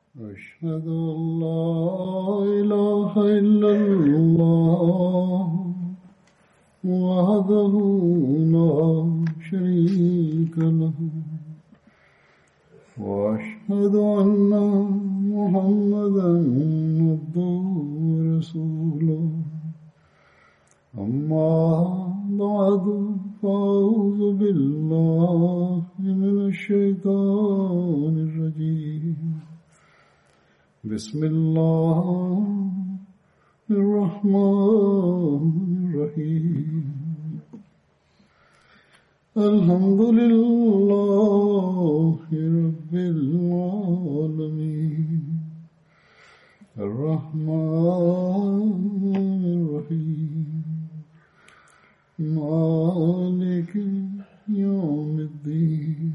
أشهد أن لا إله إلا الله وحده لا شريك له وأشهد أن محمدا عبده ورسوله أما بعد فأعوذ بالله من الشيطان الرجيم بسم الله الرحمن الرحيم الحمد لله رب العالمين الرحمن الرحيم مالك يوم الدين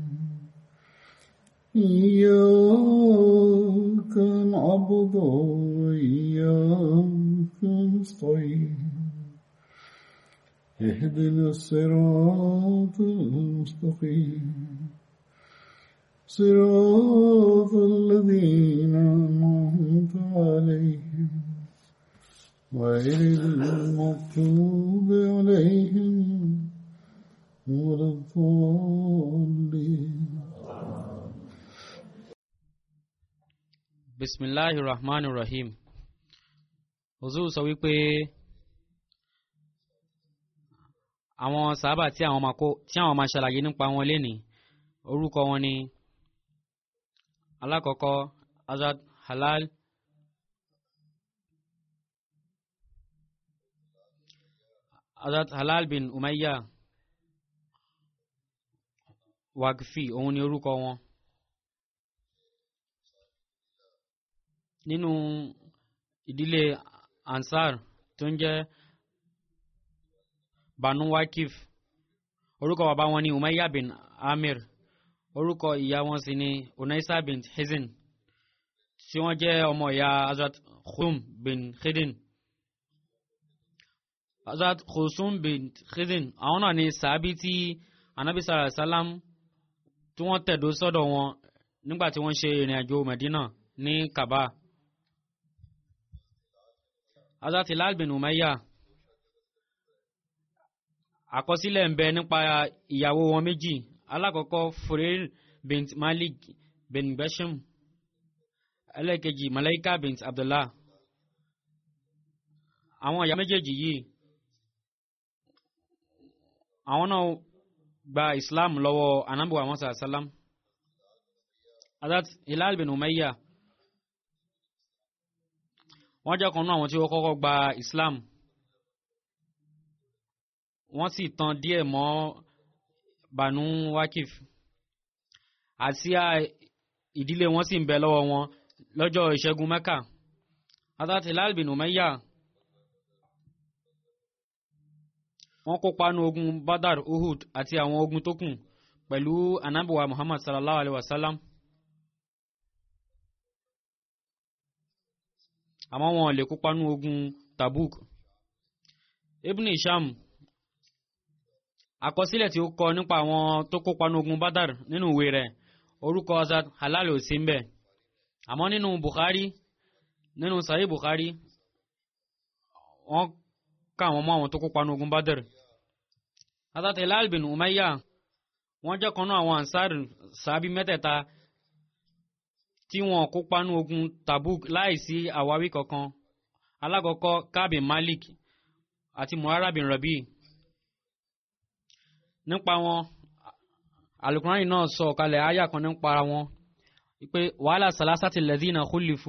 إياك نعبد وإياك نستعين اهدنا الصراط المستقيم صراط الذين أنعمت عليهم غير المغضوب عليهم ولا الضالين bisimilahi rahman rahim ozu sọ wípé àwọn sábà tí àwọn máa kó tí àwọn máa ṣàlàyé nípa wọn lénìí orúkọ wọn ni alákọ̀ọ́kọ́ azad halal azad halal bin umayya wagfi òun ni orúkọ wọn. nínú ìdílé ansar tó ń jẹ́ banu wakif orúkọ bàbá wọn ni umayya bin amir orúkọ ìyá wọn sì ni unaisa bin hizin tí wọ́n jẹ́ ọmọ ìyá azat khum bin khidin azat khusum bin khidin àwọn náà ni sàábí tí anabi sallallahu alayhi wa sallam tí wọ́n tẹ̀dó sọ́dọ̀ wọn nígbà tí wọ́n ṣe ìrìn àjò medina ní kaba azat hilal bin umayya àkọsílẹ̀ ń bẹ nípa ìyàwó wọn méjì alákọ̀ọ́kọ́ fureir bint malik bin bashim ẹlẹ́ẹ̀kejì malaika bint abdullah àwọn ìyá méjèèjì yìí àwọn náà gba islam lọ́wọ́ anabu musa salam azat hilal bin umayya wọ́n jẹ́ kan náà àwọn tí ó kọ́kọ́ gba islam wọ́n sì tan díẹ̀ mọ́ banu wakif àti ìdílé wọn sì ń bẹ lọ́wọ́ wọn lọ́jọ́ ìṣẹ́gun mẹ́kà azat hilal bin umayya wọ́n kópa nínú ogun badar uhud àti àwọn ogun tó kù pẹ̀lú anabiwa muhammad sallallahu alayhi wa sallam. àmọ́ wọn lè kópa nínú ogun tabuk ibn isham àkọsílẹ̀ tí ó kọ nípa àwọn tó kópa nínú ogun badar nínú ìwé rẹ̀ orúkọ azad halal ò sí mbẹ̀ àmọ́ nínú bukhari nínú sahih bukhari wọ́n ká àwọn mọ́ àwọn tó kópa nínú ogun badar azad halal bin umayya wọ́n jẹ́ kan náà àwọn ansar sábì mẹ́tẹ̀ẹ̀ta tí wọn kópa nínú ogun tabuk láìsí àwáwí kankan alákọ̀ọ́kọ́ kábìn malik àti muhara bin rabi nípa wọn alukurani náà sọ kalẹ̀ àyà kan nípa wọn pé wàhálà salasati lẹ́dínà khulifu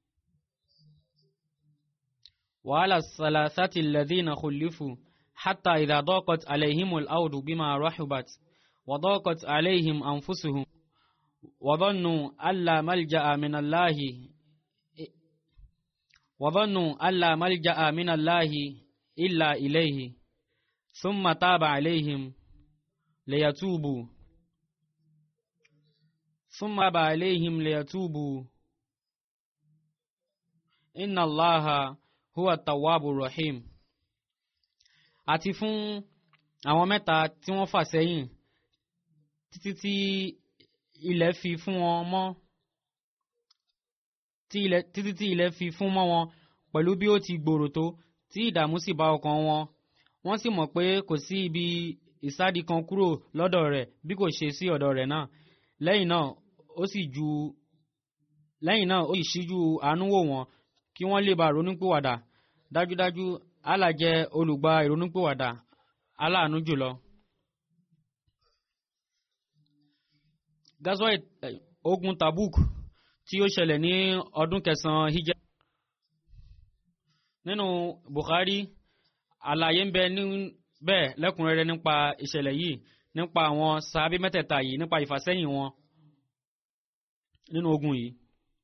wàhálà salasati lẹ́dínà khulifu hatta idha daqat alayhimul awdu bima rahubat wa daqat alayhim anfusuhum وظنوا ألا ملجأ من الله وظنوا ألا ملجأ من الله إلا إليه ثم تاب عليهم ليتوبوا ثم تاب عليهم ليتوبوا إن الله هو التواب الرحيم àti fún àwọn mẹ́ta tí wọ́n fà sẹ́yìn títí tí ilẹ̀ fi fún wọn mọ́ tí ilẹ̀ títí tí ilẹ̀ fi fún mọ́ wọn pẹ̀lú bí ó ti gbòòrò tó tí ìdààmú sì bá ọkàn wọn wọ́n sì mọ̀ pé kò sí ibi ìsádi kan kúrò lọ́dọ̀ rẹ̀ bí kò ṣe sí ọ̀dọ̀ rẹ̀ náà lẹ́yìn náà ó sì ju lẹ́yìn náà ó sì ṣíjú àánú wò wọ́n kí wọ́n lè bá ronúpìwàdà dájúdájú Allah jẹ́ olùgbà ìrònúpìwàdà aláàánú jùlọ. gazwa ogun Tabuk tí ó ṣẹlẹ̀ ní ọdún kẹsàn-án hijab nínú Bukhari àlàyé ń bẹ níbẹ̀ lẹ́kùnrẹ́rẹ́ nípa ìṣẹ̀lẹ̀ yìí nípa àwọn sàábí mẹ́tẹ̀ẹ̀ta yìí nípa ìfàsẹ́yìn wọn nínú ogun yìí.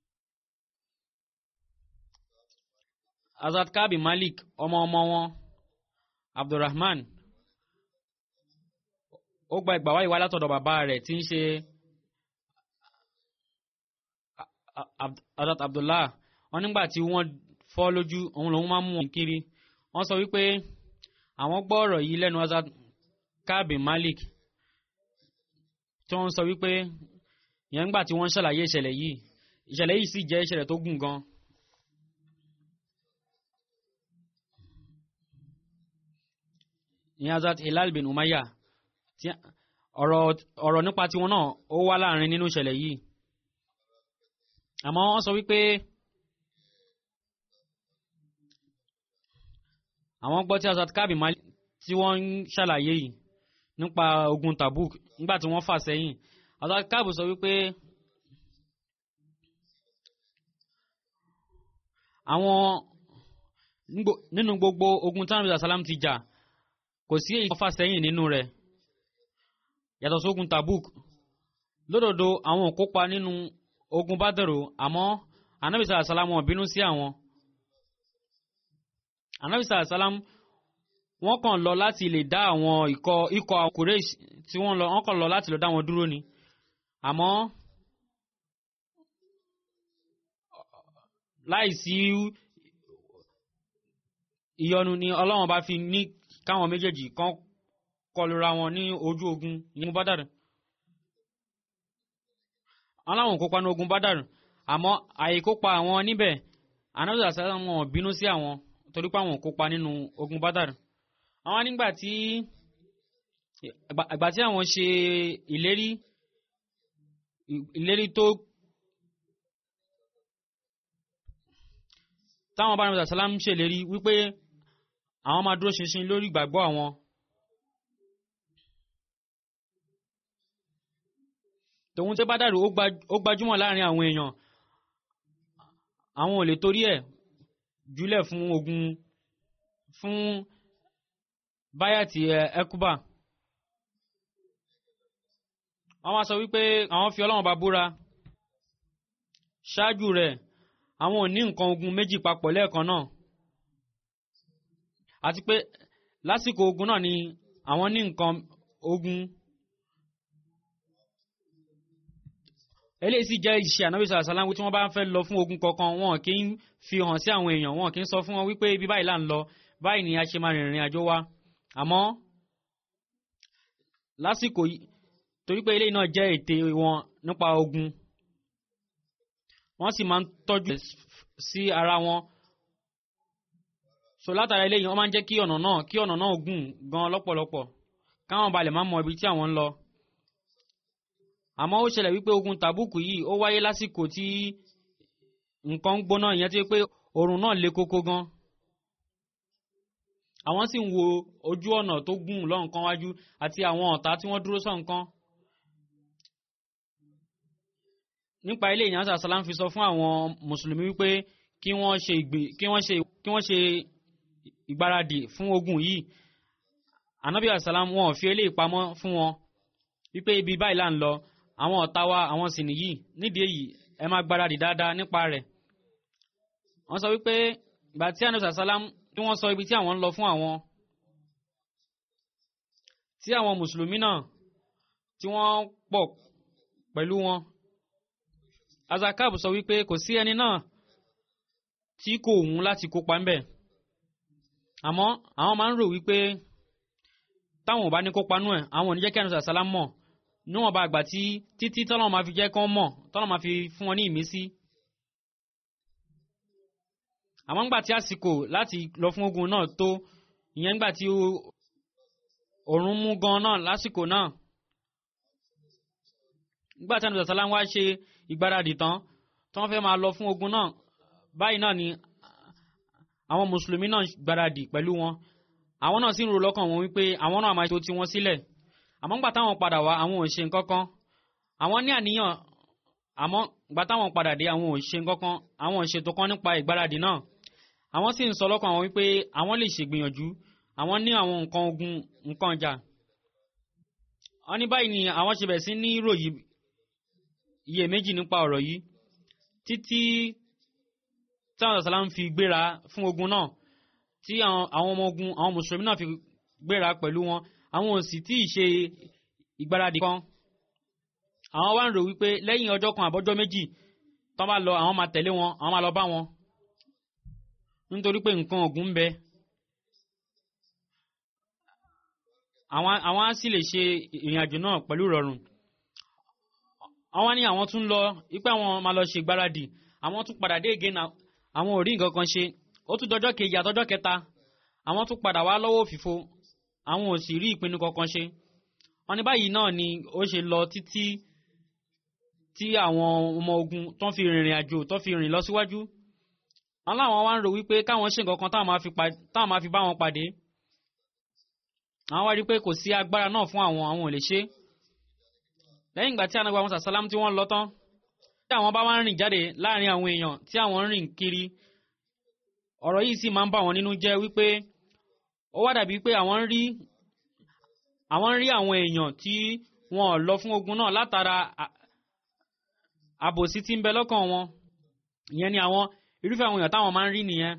Azad Kabi Malik ọmọ ọmọ wọn Abdulrahman ó gba ìgbà wáyé wá látọ̀dọ̀ bàbá rẹ̀ tí ń ṣe Azad Abdullah wọn nígbà tí wọ́n fọ́ lójú òun lòun máa ń mú wọn kiri wọ́n sọ wípé àwọn gbọ́ ọ̀rọ̀ yìí lẹ́nu Azad Kabi Malik tí wọ́n sọ wípé yẹn ńgbà tí wọ́n ń ṣàlàyé ìṣẹ̀lẹ̀ yìí ìṣẹ̀lẹ̀ yìí sì jẹ́ ìṣẹ̀lẹ̀ tó gùn gan. ní Azad Hilal bin Umayya tí ọ̀rọ̀ ọ̀rọ̀ nípa tiwọn náà ó wá láàrin nínú ìṣẹ̀lẹ̀ yìí àmọ́ wọ́n sọ wípé àwọn gbọ́ tí Azad Kabi Malik tí wọ́n ń ṣàlàyé yìí nípa ogun Tabuk nígbà tí wọ́n fà sẹ́yìn Azad Kabi sọ wípé àwọn nínú gbogbo ogun tí Ànábì sàlám ti jà kò sí èyí tó fà sẹ́yìn nínú rẹ̀ yàtọ̀ sógun Tabuk lódodo àwọn ò kópa nínú ogun Bádàrù àmọ́ Ànábì sàlám wọn bínú sí àwọn Ànábì sàlám wọ́n kàn lọ láti lè dá àwọn ikọ̀ ikọ̀ Quraysh tí wọ́n lọ wọ́n kàn lọ láti lọ dá wọn dúró ni àmọ́ láìsí ìyọnu ni Ọlọ́run bá fi ní káwọn méjèèjì kan kọlura wọn ní ojú ogun ní Bádàrù aláwọn kópa ní ogun Bádàrù àmọ́ àìkópa àwọn níbẹ̀ Ànábì sàlám wọn bínú sí àwọn torí pé àwọn kópa nínú ogun Bádàrù àwọn nígbà tí àgbà tí àwọn ṣe ìlérí ìlérí tó táwọn bá nàbẹ̀sà sálám ṣèlérí wípé àwọn máa dúró ṣinṣin lórí ìgbàgbọ́ àwọn tòun tí Bádàrù ó gbajúmọ̀ láàrin àwọn èèyàn àwọn ò lè torí ẹ̀ jùlẹ̀ fún ogun fún báyàtì ẹkúbà wọ́n wá sọ wípé àwọn fi Ọlọ́run bá búra ṣáájú rẹ̀ àwọn ò ní nǹkan ogun méjì papọ̀ lẹ́ẹ̀kan náà àti pé lásìkò ogun náà ni àwọn ní nǹkan ogun eléyìí sì jẹ́ ìṣe ànábì sàlá sàlámù tí wọ́n bá fẹ́ lọ fún ogun kankan wọn kì í fi hàn sí àwọn èèyàn wọn kì í sọ fún wọn wípé ibi báyìí là ń lọ báyìí ni a ṣe máa rìnrìn àjò wa àmọ́ lásìkò yìí torí pé eléyìí náà jẹ́ ète wọn nípa ogun wọ́n sì máa ń tọ́jú sí ara wọn so látara eléyìí wọ́n máa ń jẹ́ kí ọ̀nà náà kí ọ̀nà náà gùn gan lọ́pọ̀lọpọ̀ káwọn balẹ̀ máa mọ ibi tí àwọn ń lọ àmọ́ ó ṣẹlẹ̀ wípé ogun tàbùkù yìí ó wáyé lásìkò tí nǹkan ń gbóná ìyẹn tí pé oòrùn náà le koko gan àwọn sì ń wo ojú ọ̀nà tó gùn lọ́nkan wájú àti àwọn ọ̀tá tí wọ́n dúró sọ̀nkan nípa ilé ìyànsá sàlám fi sọ fún àwọn mùsùlùmí wípé kí wọ́n ṣe ìgbè kí wọ́n ṣe kí wọ́n ṣe ìgbáradì fún ogun yìí anabi asalam wọn fi eléyìí pamọ́ fún wọn wípé ibi báyìí là ń lọ àwọn ọ̀tá wa àwọn sì nìyí nídìí èyí ẹ máa gbáradì dáadáa nípa rẹ̀ wọ́n sọ wípé ìgbà tí anabi asalam tí wọ́n sọ ibi tí àwọn ń lọ fún àwọn tí àwọn mùsùlùmí náà tí wọ́n pọ̀ pẹ̀lú wọn azakab sọ wípé kò sí ẹni náà tí kò wù láti kópa ń bẹ̀ àmọ́ àwọn máa ń rò wípé táwọn ò bá ní kópa nú ẹ̀ àwọn ò ní jẹ́ kí ẹnu sàlám mọ̀ níwọ̀n bá àgbà tí títí tọ́lọ́run máa fi jẹ́ kán mọ̀ tọ́lọ́run máa fi fún wọn ní ìmísí àmọ́ ńgbà tí àsìkò láti lọ fún ogun náà tó ìyẹn ńgbà tí òòrùn mú gan náà lásìkò náà nígbà tí ànàbì sàlám wá ṣe ìgbáradì tán tí wọ́n fẹ́ máa lọ fún ogun náà báyìí náà ni àwọn mùsùlùmí náà gbáradì pẹ̀lú wọn àwọn náà sì ń ro lọ́kàn wọn wípé àwọn náà máa ṣe tí wọ́n sílẹ̀ àmọ́ ńgbà táwọn padà wá àwọn ò ṣe nǹkan kan àwọn ní àníyàn àmọ́ ńgbà táwọn padà dé àwọn ò ṣe nǹkan kan àwọn ò ṣètò kan nípa ìgbáradì náà àwọn sì ń sọ lọ́kàn àwọn wípé àwọn lè ṣègbìyànjú àwọn ní àwọn nǹkan ogun nǹkan ọjà wọ́n ní báyìí ni àwọn ṣe bẹ̀rẹ̀ sí ní ròyìn iyèméjì nípa ọ̀rọ̀ yìí títí táwọn ọ̀sán láń fi gbéra fún ogun náà tí àwọn ọmọ ogun àwọn mùsùlùmí náà fi gbéra pẹ̀lú wọn àwọn ò sì tí ì ṣe ìgbáradì kan àwọn wá ń rò wípé lẹ́yìn ọjọ́ kan àbọ́jọ́ méjì tán bá lọ àwọn máa tẹ̀lé wọn àwọn máa lọ bá wọn nítorí pé nǹkan ogun ń bẹ àwọn àwọn á sì lè ṣe ìrìn àjò náà pẹ̀lú ìrọ̀rùn àwọn ní àwọn tún lọ ipé àwọn máa lọ ṣe ìgbáradì àwọn tún padà dé again àwọn ò rí nǹkan kan ṣe ó tún dọjọ́ kejì àtọjọ́ kẹta àwọn tún padà wá lọ́wọ́ òfìfo àwọn ò sì rí ìpinnu kankan ṣe wọ́n ní báyìí náà ni ó ṣe lọ títí tí àwọn ọmọ ogun tó ń fi rìnrìn àjò tó fi rìn lọ síwájú wọn láwọn wá ń rò wípé káwọn ṣe nǹkan kan táwọn máa fi bá wọn pàdé àwọn wá rí pé kò sí agbára náà fún àwọn àwọn ò lè ṣe lẹ́yìn ìgbà tí anagba musa salam tí wọ́n lọ tán tí àwọn bá wá ń rìn jáde láàrin àwọn èèyàn tí àwọn ń rìn kiri ọ̀rọ̀ yìí sì máa ń bà wọ́n nínú jẹ́ wípé ó wá dàbí pé àwọn ń rí àwọn ń rí àwọn èèyàn tí wọn ò lọ fún ogun náà látara àbòsí tí ń bẹ lọ́kàn wọn ìyẹn ni àwọn irúfẹ́ àwọn èèyàn táwọn máa ń rí nìyẹn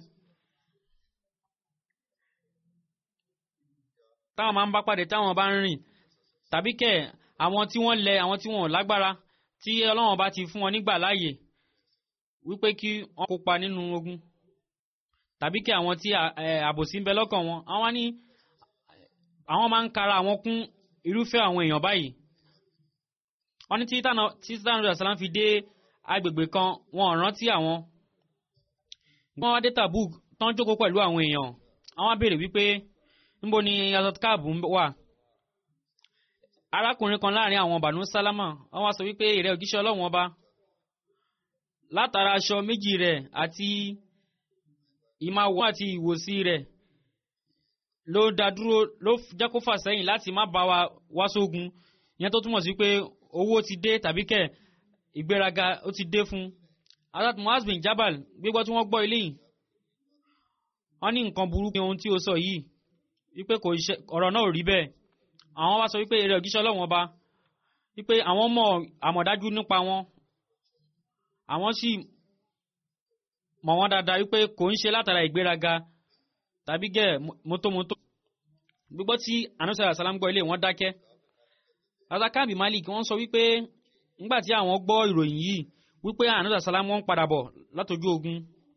táwọn máa ń bá pàdé táwọn bá ń rìn tàbí kẹ̀ àwọn tí wọ́n lẹ àwọn tí wọ́n ò lágbára tí ọlọ́wọ́n bá ti fún wọn nígbà láàyè wípé kí wọ́n kópa nínú ogun tàbí kí àwọn tí àbòsí ń bẹ lọ́kàn wọn àwọn ní àwọn máa ń kara àwọn kún irúfẹ́ àwọn èèyàn báyìí wọ́n ní tí títàn rẹ̀ sàlám fi dé agbègbè kan wọn ò rántí àwọn wọ́n wá dé Tabuk tán jókòó pẹ̀lú àwọn èèyàn àwọn béèrè wípé níbo ni azatkaab wà arákùnrin kan láàrin àwọn bànú sálámà wọ́n wá sọ wípé ìrẹ́ òjíṣẹ́ ọlọ́run ọba látara aṣọ méjì rẹ̀ àti ìmáwọ̀ àti ìwòsí rẹ̀ ló dá dúró ló jẹ́ kó fà sẹ́yìn láti má bá wa wá sógun ìyẹn tó túmọ̀ sí pé owó ti dé tàbí kẹ̀ ìgbéraga ó ti dé fún Hazrat Muaz bin Jabal gbígbọ́ tí wọ́n gbọ́ ilé yìí wọ́n ní nǹkan burúkú ohun tí ó sọ yìí wípé kò ṣe ọ̀rọ̀ náà ò rí bẹ́ẹ̀ àwọn wá sọ wípé eré òjíṣẹ́ ọlọ́run ọba wípé àwọn mọ̀ àmọ̀dájú nípa wọn àwọn sì mọ̀ wọ́n dáadáa wípé kò ń ṣe látara ìgbéraga tàbí gẹ̀ mótómótó gbígbọ́ tí anusara salam gbọ́ ilé wọn dákẹ́ razakabi malik wọ́n sọ wípé nígbà tí àwọn gbọ́ ìròyìn yìí wípé anusara salam wọ́n padà bọ̀ látọjú ogun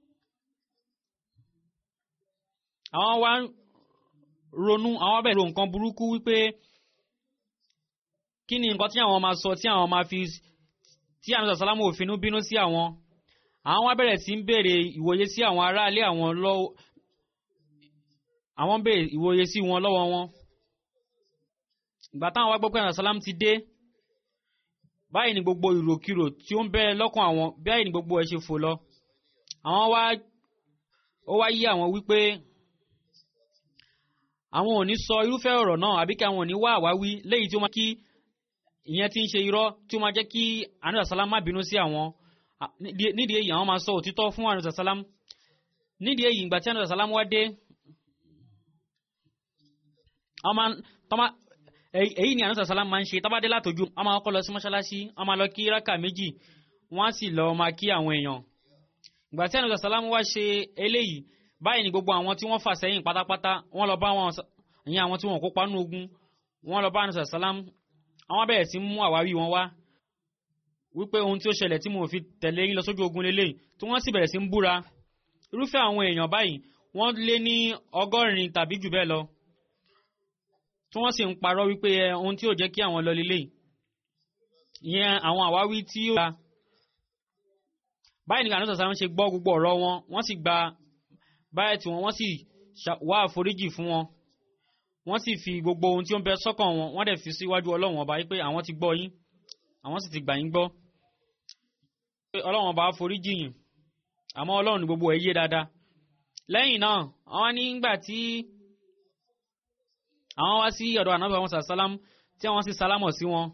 àwọn wá ronú àwọn bẹ̀rẹ̀ ro nǹkan burúkú wípé kí ni nǹkan tí àwọn máa sọ tí àwọn máa fi tí anusara salam ò finú bínú sí àwọn àwọn wá bẹ̀rẹ̀ sí ń béèrè ìwòye sí àwọn aráalé àwọn lọ́wọ́ àwọn béèrè ìwòye sí wọn lọ́wọ́ wọn ìgbà táwọn wá gbọ́ pé ànàsálàm ti dé báyìí ni gbogbo ìròkìrò tí ó ń bẹ lọ́kàn àwọn báyìí ni gbogbo ẹ̀ ṣe fò lọ àwọn wá ó wá yí àwọn wípé àwọn ò ní sọ irúfẹ́ ọ̀rọ̀ náà àbí kí àwọn ò ní wá àwáwí léyìí tí ó máa kí ìyẹn tí ń ṣe irọ́ tí ó máa jẹ́ kí ànàsálàm má bínú sí àwọn nídìí èyí àwọn máa sọ òtítọ́ fún ànàsálàm nídìí èyí ìgbà tí ànàsálàm wá dé ọmọ tọ́mọ èyí ni ànúsà sálám máa ń ṣe tábàdé látòjú ọmọ ọkọ lọ sí mọ́ṣáláṣí ọmọ lọ kí rákà méjì wọ́n á sì lọ máa kí àwọn èèyàn ìgbà tí ànúsà sálám wá ṣe eléyìí báyìí ni gbogbo àwọn tí wọ́n fà sẹ́yìn pátápátá wọ́n lọ bá wọn ìyẹn àwọn tí wọ́n kópa nínú ogun wọ́n lọ bá ànúsà sálám àwọn bẹ̀rẹ̀ sí mú àwáwí wọn wá wípé ohun tí ó ṣẹlẹ̀ tí mo fi tẹ̀lé yín lọ sójú ogun lélẹ́yìí tí wọ́n sì bẹ̀rẹ̀ sí ń búra irúfẹ́ àwọn èèyàn báyìí wọ́n lé ní ọgọ́rin tàbí jù bẹ́ẹ̀ lọ tí wọ́n sì ń parọ́ wípé ẹ ohun tí ò jẹ́ kí àwọn lọ lélẹ̀ ìyẹn àwọn àwáwí tí ó gba báyìí nìkan àdúrà sáwọn ṣe gbọ́ gbogbo ọ̀rọ̀ wọn wọ́n sì gba báyẹ̀ tí wọn wọ́n sì ṣà- wá àforíjì fún wọn wọ́n sì fi gbogbo ohun tí ó ń bẹ sọ́kàn wọn wọ́n dẹ̀ fi síwájú ọlọ́run ọba wípé àwọn ti gbọ́ yín àwọn sì ti gbà yín gbọ́ pé ọlọ́run ọba foríjì yín àmọ́ ọlọ́run ní gbogbo ẹ̀ yé dáadáa lẹ́yìn náà àwọn nígbà tí àwọn wá sí ọ̀dọ̀ ànábì àwọn sàlám tí àwọn sì sálámọ̀ sí wọn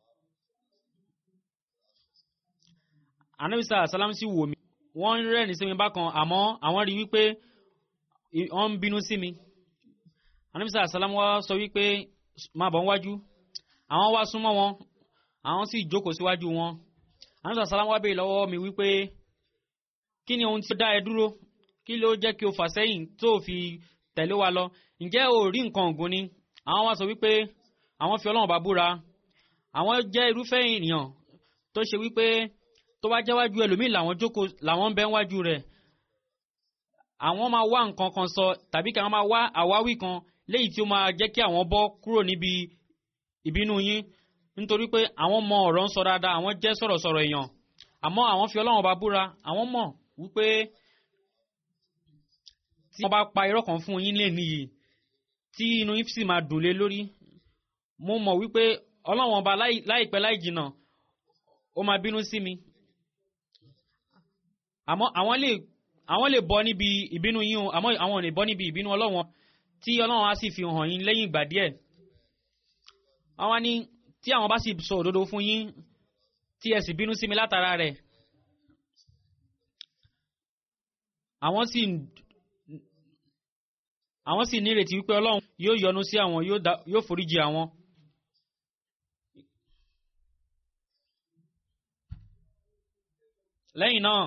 ànábì sàlám sì wò mí wọ́n ń rẹ́rìn sí mi bákan àmọ́ àwọn rí wípé i- wọ́n ń bínú sí mi ànábì sàlám wá sọ wípé máa bọ̀ wájú àwọn wá súnmọ́ wọn àwọn sì jókòó síwájú wọn ànábì sàlám wá béèrè lọ́wọ́ mi wípé kí ni ohun tí ó dá ẹ dúró kí ló jẹ́ kí o fà sẹ́yìn tó o fi tẹ̀lé wa lọ ǹjẹ́ o rí nǹkan ògùn ni àwọn wá sọ wípé àwọn fi ọlọ́run bá búra àwọn jẹ́ irúfẹ́ ènìyàn tó ṣe wípé tó bá jẹ́wájú ẹlòmíì làwọn jókòó làwọn ń bẹ wájú rẹ̀ àwọn máa wá nǹkan kan sọ tàbí kí àwọn máa wá àwáwí kan léyìí tí ó máa jẹ́ kí àwọn bọ́ kúrò níbi ìbínú yín nítorí pé àwọn mọ ọ̀rọ̀ ń sọ dáadáa àwọn jẹ́ sọ̀rọ̀sọ̀rọ̀ èèyàn àmọ́ àwọn fi ọlọ́run bá búra àwọn mọ̀ wípé tí wọ́n bá pa irọ́ kan fún yín lè níyì tí inú yín sì máa dùn lé lórí mo mọ̀ wípé ọlọ́run ọba láì- láìpẹ́ láì jìnnà ó máa bínú sí mi àmọ́ àwọn lè àwọn lè bọ́ níbi ìbínú yín o àmọ́ àwọn ò lè bọ́ níbi ìbínú ọlọ́run tí ọlọ́run á sì fi hàn yín lẹ́yìn ìgbà díẹ̀ àwọn ní tí àwọn bá sì sọ òdodo fún yín tí ẹ sì bínú sí mi látara rẹ̀ àwọn sì àwọn sì nírètí wípé ọlọ́run yóò yọ́nú sí àwọn yóò dá- yóò foríjì àwọn. lẹ́yìn náà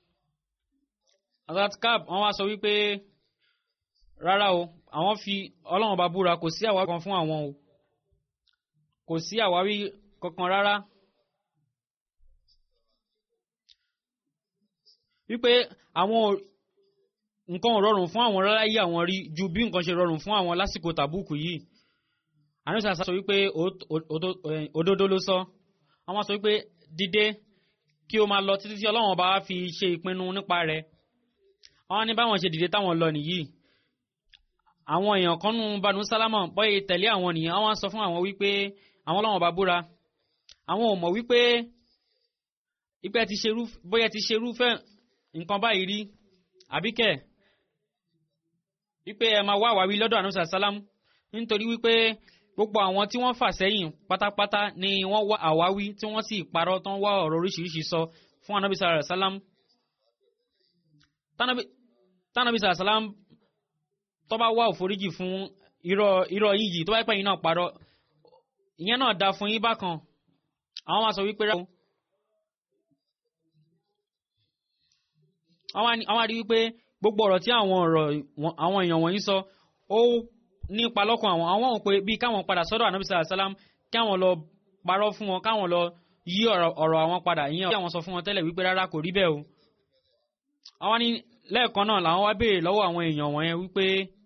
azatkab wọ́n wá sọ wípé rárá o àwọn fi ọlọ́run bá búra kò sí àwáwí kan fún àwọn o kò sí àwáwí kankan rárá wípé àwọn ò- nǹkan ò rọrùn fún àwọn rárá yí àwọn rí ju bí nǹkan ṣe rọrùn fún àwọn lásìkò tàbùkù yìí àníṣà sọ wípé ó- ó- ó- eh, òdodo ló sọ àwọn sọ wípé dìde kí o máa lọ títí tí ọlọ́run ọba fi ṣe ìpinnu nípa rẹ̀ àwọn ní báwọn ṣe dìde táwọn lọ nìyí àwọn èèyàn kan nù banu sálámà bọ́yì tẹ̀lé àwọn nìyẹn àwọn sọ fún àwọn wípé àwọn ọlọ́run ọba búra àwọn ò mọ̀ wípé ipẹ́ ti ṣerú bóyá ti ṣerúfẹ́ nǹkan báyìí rí àbíkẹ́ wípé ẹ máa wá àwáwí lọ́dọ̀ ànúsà sálám nítorí wípé gbogbo àwọn tí wọ́n fà sẹ́yìn pátápátá ni wọ́n wá àwáwí tí wọ́n sì parọ́ tán wá ọ̀rọ̀ oríṣiríṣi sọ fún ànábì sàrà sálám Tánábì- tánàbì sàrà sálám tó bá wá òforíjì fún irọ́ irọ́ yín yìí tó bá pẹ́ yín náà parọ́ ìyẹn náà da fún yín bákan àwọn máa sọ wípé rárá o. àwọn á ní- àwọn á rí wípé gbogbo ọ̀rọ̀ tí àwọn ọ̀rọ̀ wọn- àwọn èèyàn wọ̀nyí sọ ó nípa lọ́kàn àwọn àwọn ò pé bí káwọn padà sọ́dọ̀ ànábì sàlá sálám káwọn lọ parọ́ fún wọn káwọn lọ yí ọ̀rọ̀ ọ̀rọ̀ àwọn padà ìyẹn àwọn sọ fún wọn tẹ́lẹ̀ wípé rárá kò rí bẹ́ẹ̀ o. àwọn ní lẹ́ẹ̀kan náà làwọn wá béèrè lọ́wọ́ àwọn èèyàn wọ̀nyẹn wípé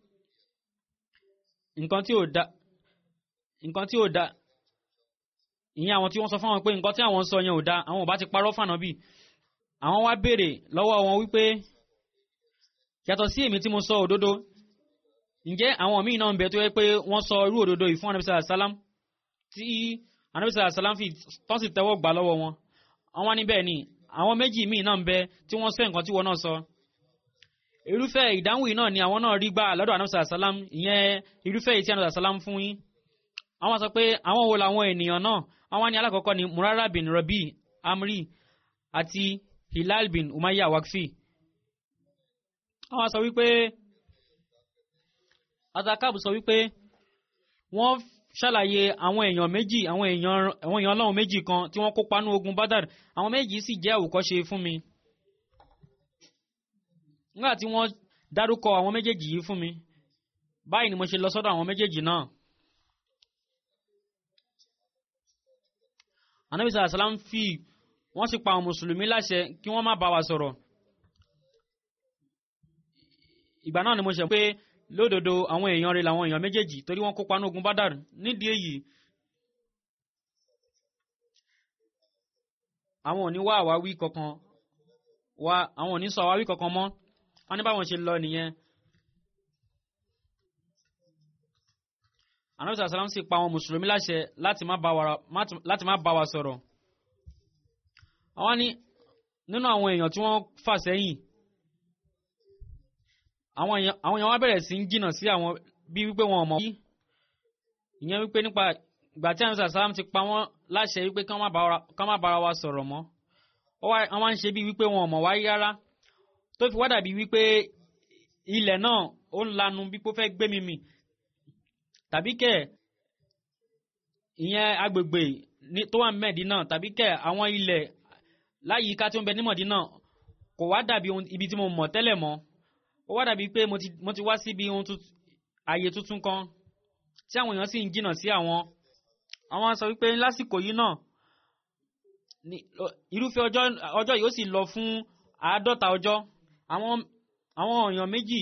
nǹkan tí ò da nǹkan tí ò da ìyẹn àwọn tí wọ́n sọ fún wọn pé nǹkan tí àwọn ń sọ yẹn ò da àwọn ò bá ti parọ́ fànàbì àwọn wá béèrè lọ́wọ́ wọn wípé yàtọ̀ sí èmi tí mo sọ òdodo ǹjẹ́ àwọn míì náà ń bẹ tó yẹ pé wọ́n sọ irú òdodo yìí fún anabisa salam tí anabisa salam fi tán sì tẹ́wọ́ gbà lọ́wọ́ wọn àwọn wá níbẹ̀ ni àwọn méjì míì náà ń bẹ tí wọ́n sọ nǹkan tí wọ́n náà sọ irúfẹ́ ìdáhùn yìí náà ni àwọn náà rí gbà lọ́dọ̀ anabisa salam ìyẹn irúfẹ́ yìí tí anabisa salam fún yín àwọn sọ pé àwọn wo làwọn ènìyàn náà àwọn ní alákọ̀ọ́kọ́ ni murara bin rabi amri àti hilal bin umayya wakfi àwọn sọ wípé azakab sọ wípé wọ́n ṣàlàyé àwọn èèyàn méjì àwọn èèyàn àwọn èèyàn ọlọ́run méjì kan tí wọ́n kópa ní ogun badar àwọn méjì sì jẹ́ àwòkọ́ṣe fún mi nígbà tí wọ́n dárúkọ àwọn méjèèjì yìí fún mi báyìí ni mo ṣe lọ sọ́dọ̀ àwọn méjèèjì náà anabisa asalam fi wọ́n sì pa àwọn mùsùlùmí láṣẹ kí wọ́n má bá wa sọ̀rọ̀ ìgbà náà ni mo ṣe pé lódodo àwọn èèyàn rẹ̀ làwọn èèyàn méjèèjì torí wọ́n kópa ní ogun bádàr nídìí èyí àwọn ò ní wá àwáwí kankan wá àwọn ò ní sọ àwáwí kankan mọ́ wọ́n ní báwọn ṣe lọ nìyẹn anabi sàlám sì pa àwọn mùsùlùmí láṣẹ láti má bá wa láti má bá wa sọ̀rọ̀ àwọn ní nínú àwọn èèyàn tí wọ́n fà sẹ́yìn àwọn èèyàn àwọn èèyàn wá bẹ̀rẹ̀ sí ń jìnnà sí àwọn bí wípé wọn ò mọ̀ ìyẹn wípé nípa ìgbà tí anabi sàlám ti pa wọ́n láṣẹ wípé kí wọ́n má bára wa sọ̀rọ̀ mọ́ wọ́n wá ń ṣe bí wípé wọn ò mọ̀ wáyé rárá tó fi wá dàbí wípé ilẹ̀ náà ó ń lanu bí pé ó fẹ́ gbé mi mì tàbí kẹ̀ ìyẹn agbègbè tó wà mẹ́ẹ̀dínà tàbí kẹ̀ àwọn ilẹ̀ láyìíká tí ó ń bẹ ní mọ̀dínà kò wá dàbí ibi tí mo mọ̀ tẹ́lẹ̀ mọ́ ó wá dàbí pé mo ti wá síbi ohun ààyè tuntun kan tí àwọn èèyàn sì ń jìnnà sí àwọn àwọn sọ wípé lásìkò yìí náà irúfẹ́ ọjọ́ yìí ó sì lọ fún àádọ́ta ọjọ́ àwọn àwọn èèyàn méjì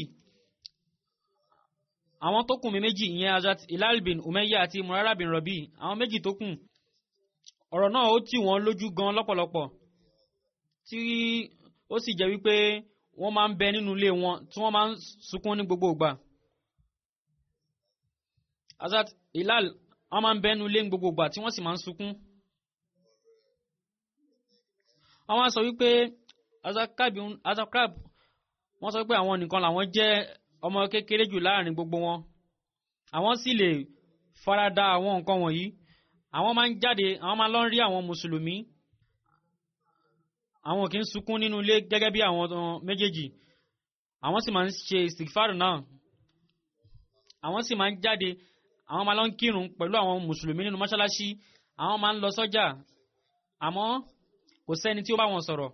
àwọn tó kù mi méjì ìyẹn Hazrat Hilal bin Umayya àti Murara bin Rabi àwọn méjì tó kù ọ̀rọ̀ náà ó tì wọ́n lójú gan lọ́pọ̀lọpọ̀ tí ó sì jẹ́ wípé wọ́n máa ń bẹ nínú ilé wọn tí wọ́n máa ń sunkún ní gbogbo ìgbà Hazrat Hilal wọ́n máa ń bẹ nínú ilé ní gbogbo ìgbà tí wọ́n sì máa ń sunkún àwọn sọ wípé azakrab wọ́n sọ pé àwọn nìkan làwọn jẹ́ ọmọ kékeré jù láàrin gbogbo wọn àwọn sì lè farada àwọn nǹkan wọ̀nyí àwọn máa ń jáde àwọn máa lọ ń rí àwọn mùsùlùmí àwọn kì í sunkún nínú ilé gẹ́gẹ́ bí àwọn méjèèjì àwọn sì máa ń ṣe istighfar náà àwọn sì máa ń jáde àwọn máa lọ ń kírun pẹ̀lú àwọn mùsùlùmí nínú mọ́ṣáláṣí àwọn máa ń lọ sọ́jà àmọ́ kò sẹ́ni tí ó bá wọn sọ̀rọ̀